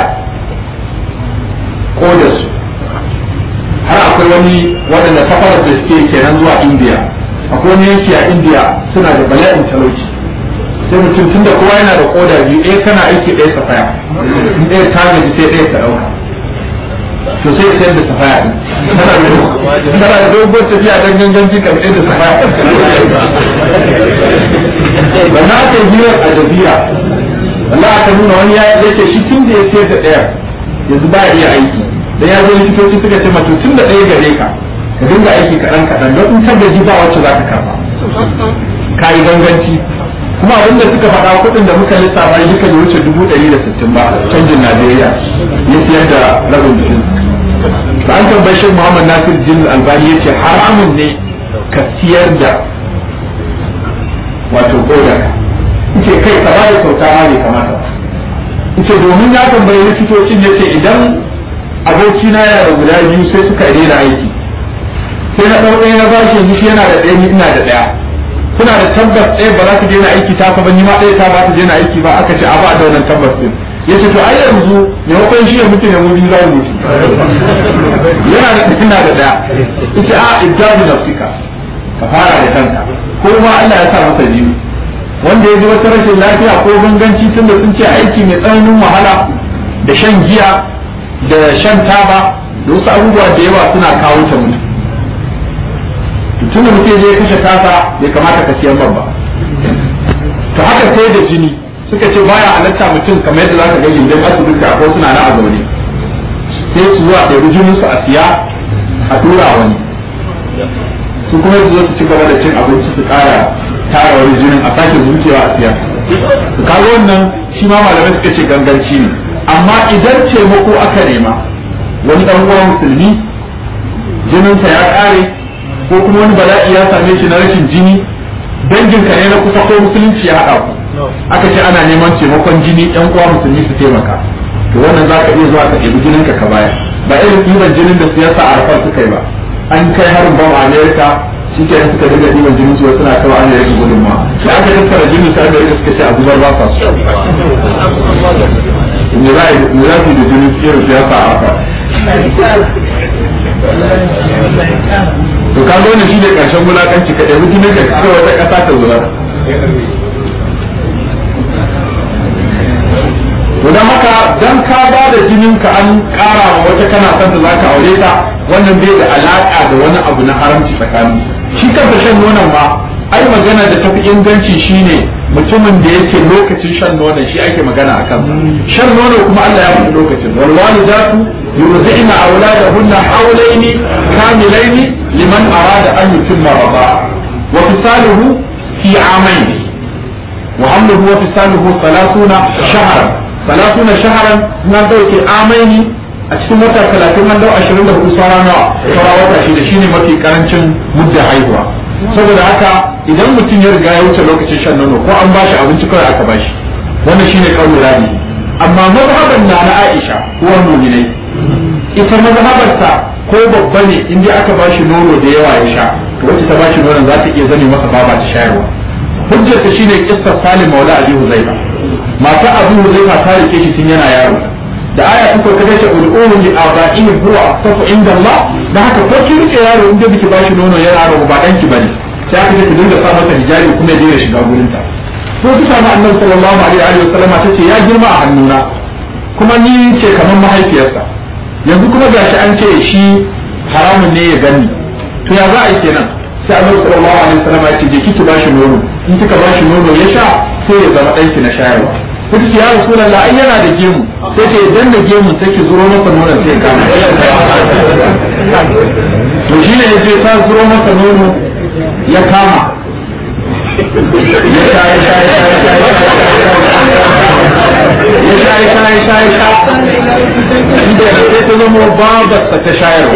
kodarsu har akwai wani waɗanda safarar da suke kenan zuwa indiya akwai wani yanki a indiya suna da bala'in talauci sai mutum tunda kowa yana da koda biyu ɗaya kana aiki ɗaya safaya in ɗaya ta gaji sai ɗaya ta ɗauka to sai sayar da safaya ɗin tana da dogon tafiya don gangan jika ɗaya da safaya ba na aka yi hirar a jazira Allah aka nuna wani ya ce shi tun da ya sayar da ɗaya yanzu ba iya aiki da ya zo likitoci suka ce mato tun da ɗaya gare ka ka dinga aiki kaɗan kaɗan don in tabbaji ba wacce za ka karɓa ka yi ganganci kuma abin da suka faɗa kuɗin da muka lissafa yi duka wuce dubu ɗari da sittin ba canjin Najeriya ya siyar da rabin jikin ba an tambayi shi Muhammad Nasir Jin Albani ya ce haramun ne ka siyar da wato kodar ce kai ka ba da kyauta ma bai kamata ce domin ya tambayi likitocin ya ce idan abokina yana da guda biyu sai suka daina aiki sai na ɗau ɗaya na bashi yanzu shi yana da ɗaya ni ina da ɗaya kuna da tabbas ɗaya ba za ta daina aiki ta ba ni ma ɗaya ta ba ta daina aiki ba aka ce a ba da wannan tabbas din ya ce to ai yanzu maimakon shi ya mutu ne mu biyu za mu mutu yana da ina da ɗaya ita a ibdalu nafsika ka fara da kanka ko ma Allah ya sa masa biyu wanda ya ji wata rashin lafiya ko ganganci tun da sun ce aiki mai tsananin wahala da shan giya da shan taba da wasu abubuwa da yawa suna kawo ta mutu tun da mutum je kashe tasa bai kamata ka siyan ba to haka sai da jini suka ce baya halatta mutum kamar yadda zaka ga gindin asibiti akwai suna na a zaune sai su zuwa ɗaya jinin su a siya a tura wani su kuma su zo su ci gaba da cin abinci su ƙara tara wani jinin a sake zuciya a siya su kaga wannan shi ma malamai suka ce ganganci ne amma idan taimako aka nema wani ɗan uwan musulmi jininsa ya ƙare ko kuma wani bala'i ya same shi na rashin jini danginka ne na kusa ko musulunci ya haɗa ku aka ce ana neman taimakon jini ɗan uwa musulmi su taimaka to wannan za ka iya zuwa ka ɗebi jininka ka baya ba irin ɗiban jinin da siyasa a rafar suka yi ba an kai harin bam a amerika shi ke suka dinga ɗiban jinin su suna kawo an yake gudunma da aka tattara jinin su amerika suka ce a zubar ba sa su me za a yi da jinin irin siyasa a rafar to ka zo ne shi ne karshen wulakanci ka ɗebi jinin ka kai wata ƙasa ta zuwa to dan haka dan ka ba da jinin ka an ƙara wa wata kana son ta zaka aure ta wannan bai da alaka da wani abu na haramci tsakani shi kansa shan nonon ma ai magana da tafi inganci shine mutumin da yake lokacin shan nonon shi ake magana akan shan nono kuma Allah ya faɗi lokacin wal walidatu yurzi'na auladahunna hawlaini kamilaini liman arada an yutimma rida'a wa fisaluhu fi amayn wa hamluhu wa fisaluhu 30 shahran 30 shahran na dauke amaini a cikin wata 30 an dau 24 sauran nawa sauran wata shida shine mafi karancin mudda haihuwa saboda haka idan mutum ya riga ya wuce lokacin shan nono ko an bashi abinci kawai aka bashi wannan shine kaulin rabi amma mazhaban na na Aisha ko mu'minai ita mazhabarsa ko babba ne in dai aka bashi nono da yawa ya sha to wacce ta bashi nonon za ta iya zame masa baba ta shayarwa hujjar ta shine kissar Salim Maula Abi Huzaifa mata Abu Huzaifa ta rike shi tun yana yaro da aya ta ko kace ulul li aba'ihim huwa aqsafu inda Allah da haka ko ki rike yaro inda biki bashi nono yana yaro ba danki bane sai aka ce ki dinga sa masa hijabi kuma ya dinga shiga gurin ta ko ki samu Annabi sallallahu alaihi wa sallama tace ya girma a hannuna kuma ni ce kamar mahaifiyarsa yanzu kuma gashi an ce shi haramun ne ya gani to ya za a yi kenan sai annabi sallallahu alaihi wasallam ya ce je kiki bashi nono in kika bashi nono ya sha sai ya zama ɗanki na shayarwa kuka ce ya rasulullah ai yana da gemu sai ce idan da gemu sai ki zuro masa nono sai ka to shi ne sai ta zuro masa nono ya kama ya sha ya sha ya sha ya sha ya sha ya sha ya sha inda sai ta zama babarsa ta shayarwa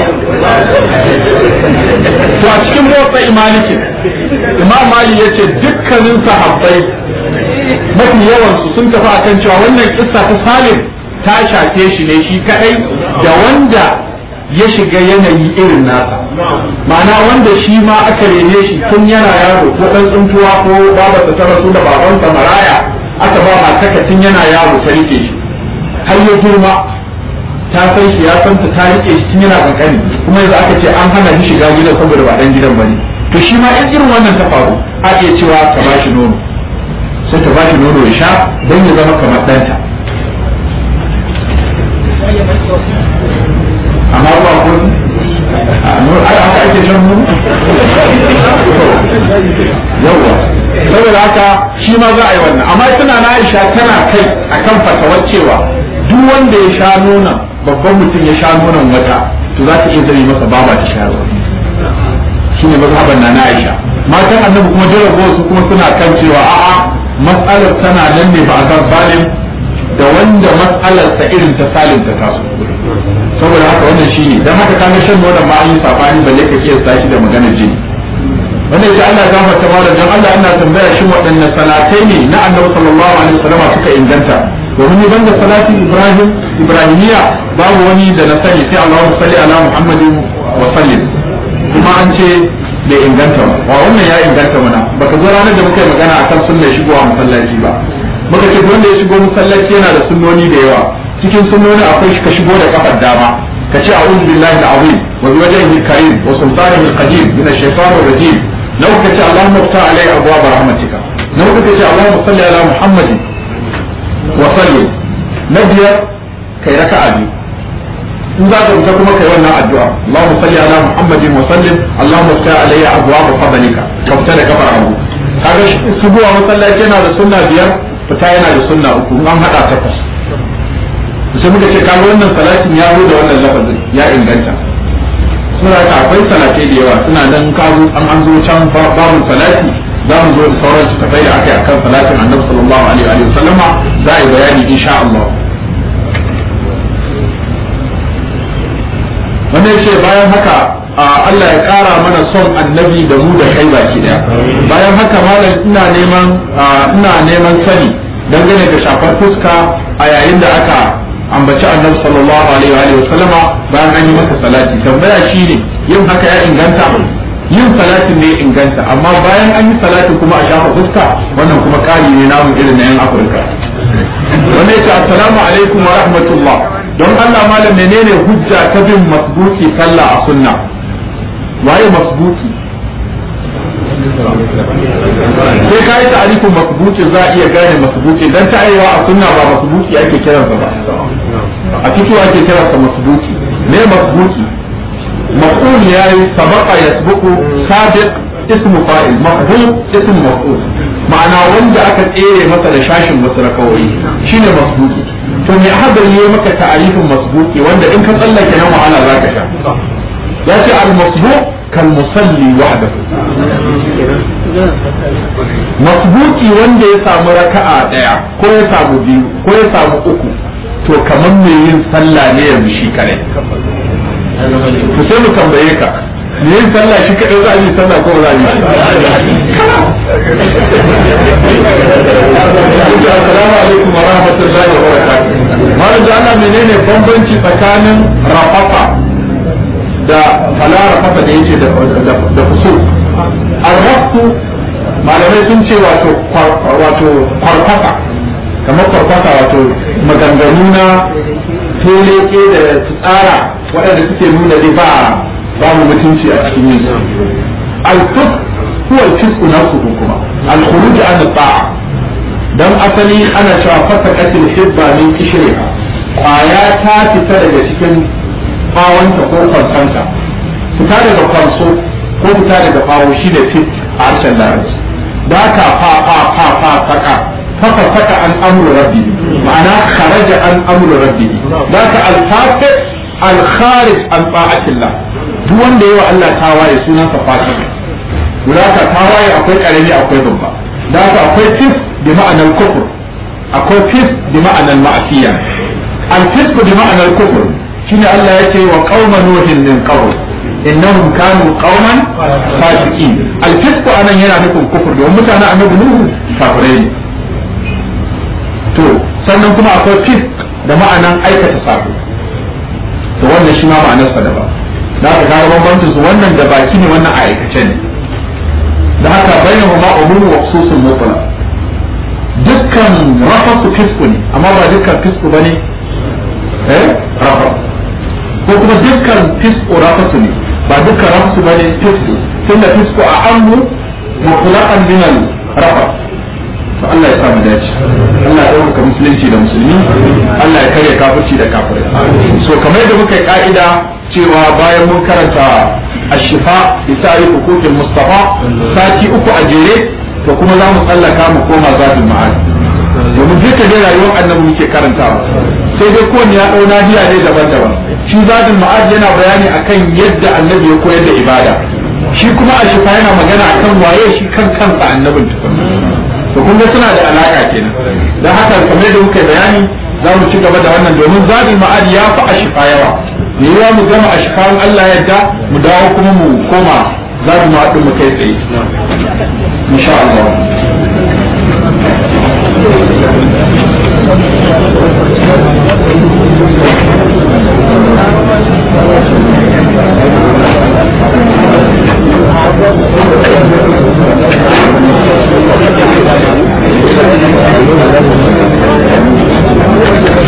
to a cikin motsa imaliki imam mali ya ce dukkanin sahabbai mafi yawansu sun tafi akan cewa wannan kissa ta salim ta shafe shi ne shi kadai da wanda ya shiga yanayi irin nasa ma'ana wanda shi ma aka rene shi tun yana yaro ko dan tsuntuwa ko babarsa ta rasu da babansa maraya aka ba mataka tun yana yaro ta rike shi har ya girma ta san shi ya san ta ta rike shi tun yana kankani kuma yanzu aka ce an hana shi shiga gidan saboda ba dan gidan bane to shi ma in irin wannan ta faru a iya cewa ta ba shi nono sai ta ba shi nono ya sha don ya zama kamar ɗanta amma ba ko ai aka ake shan nono yawa saboda haka shi ma za a yi wannan amma tana na Aisha tana kai akan fatawar cewa duk wanda ya sha nonon babban mutum ya sha nonon wata to za ta iya zame masa baba ta sha ruwa shine mazhaban na Aisha matan annabi kuma jarrabo su kuma suna kan cewa a'a matsalar tana nan ne ba a san salim da wanda matsalar ta irin ta salim ta taso saboda haka wannan shine dan haka kana shan nonon ma an yi sabani balle ka kiyasta shi da maganar jini wannan ya Allah ya gafarta malam dan Allah ina tambaya shin waɗanne salatai ne na annabi sallallahu alaihi wasallam suka inganta domin ban da salati ibrahim ibrahimiya babu wani da na sani sai Allahumma salli ala muhammadin wa sallim kuma an ce bai inganta ba wa wannan ya inganta mana baka zo ranar da muka yi magana akan sunnar shigowa masallaci ba muka ce wanda ya shigo masallaci yana da sunnoni da yawa cikin sunnoni akwai shi ka shigo da kafar dama ka ce a'udhu billahi al-azim wa bi wajhihi al-karim wa sultanihi al-qadim min ash-shaytanir rajim لو كتي اللهم افتح علي ابواب رحمتك لو كتي اللهم صل على محمد وسلم نبيا كي ركع بي in za ka fita kuma kai wannan addu'a Allahumma salli ala Muhammadin wa sallim Allahumma salli alayya abwaab fadlika ka fita da kafar abu kaga shigowa masallaci yana da sunna biyar fita yana da sunna uku an hada takwas sai muka ce kaga wannan salatin ya zo da wannan lafazin ya inganta suna ka akwai salatai da yawa suna nan kawo an an zo can babun salati za mu zo da sauran su tafai da aka yi akan salatin annabi sallallahu alaihi wa sallama za a yi bayani insha Allah wannan yace bayan haka Allah ya kara mana son annabi da mu da kai baki daya bayan haka malam ina neman ina neman sani dangane da shafar fuska a yayin da aka ambaci annabi sallallahu alaihi wa sallama bayan an yi masa salati tambaya shine yin haka ya inganta yin salati ne inganta amma bayan an yi salati kuma a shafa fuska wannan kuma kari ne namu irin na yan afirka wanda yace assalamu alaikum wa rahmatullah don Allah malam menene hujja ta bin masbuki sallah a sunna waye masbuki sai ka yi ta'arifin masbuki za a iya gane masbuki dan ta aiwa a sunna ba masbuki ake kiransa ba a fito ake kiransa masbuki me masbuki maf'ul yayi sabaqa yasbuqu sabiq ismu fa'il maf'ul ismu maf'ul ma'ana wanda aka tsere masa da shashin wasu rakawai shine masbuki to me hadari yayi maka ta'arifin masbuki wanda in ka tsallake nan wahala zaka sha ya ce al-masbuq kal musalli wahdahu masbuki wanda ya samu raka'a daya ko ya samu biyu ko ya samu uku to kamar me yin sallah ne yanzu shi kare to sai mu tambaye ka me yin sallah shi kadai za a yi sallah ko za a yi Assalamu alaikum wa rahmatullahi wa barakatuh. Malam da Allah menene bambanci tsakanin rafafa da fala rafafa da yake da da fusul. Arraftu malamai sun ce wato wato kwarkwasa kamar kwarkwasa wato maganganu na toleke da tsara waɗanda suke nuna dai ba babu mutunci a cikin yin al-fus huwa al-fisq nafsuhu kuma al-khuruj an ta'a dan asali ana cewa fasaqatil hibba min kishriha kwaya ta fita daga cikin bawanta ko kwansanta fita daga kwanso ko fita daga bawo shi ne fit a harshen larabci da ka fa fa fa fa saka fafa saka an amru rabbi ma'ana kharaja an amru rabbi da ka al-fasiq al-kharij an ta'atillah duk wanda yawa Allah tawaye sunan sa fasiq da ka tawaye akwai karami akwai babba da ka akwai fis bi ma'anar kufur akwai fis bi ma'anar ma'asiya al-fisq bi ma'anar kufur shine Allah yake wa qauma nuhin min qabl innahum kanu qauman fasiqin al-fisq anan yana nufin kufur domin mutanen annabi nuhu kafirai ne to sannan kuma akwai fisq da ma'anan aikata sabo to wannan shi ma ma'anar sa daban da haka kaga bambancin su wannan da baki ne wannan a aikace ne da haka bainahuma umum wa khususun mutlaq dukkan rafasu fisku ne amma ba dukkan fisku bane eh rafa ko kuma dukkan fisku rafasu ne ba dukkan rafasu bane fisku tunda fisku a ammu mutlaqan min al rafa to Allah ya sa mu dace Allah ya dauka musulunci da musulmi Allah ya kare kafirci da kafirai so kamar yadda muka yi ka'ida cewa bayan mun karanta ashifa bi ta'rif huquqil mustafa sati uku a jere to kuma za mu tsallaka mu koma zatul ma'ad domin duka dai rayuwar annabi muke karantawa sai dai kowanne ya dau nahiya ne daban-daban shi zatul ma'ad yana bayani akan yadda annabi ya koyar da ibada shi kuma ashifa yana magana akan waye shi kan kansa annabin tukunna to kun ga suna da alaka kenan dan haka kamar da muka bayani za mu ci gaba da wannan domin zabi ma'ad ya fi ashifa yawa ne ya mu gama ashifan Allah yadda mu dawo kuma mu koma zabi ma'ad mu kai tsaye insha Allah Thank you.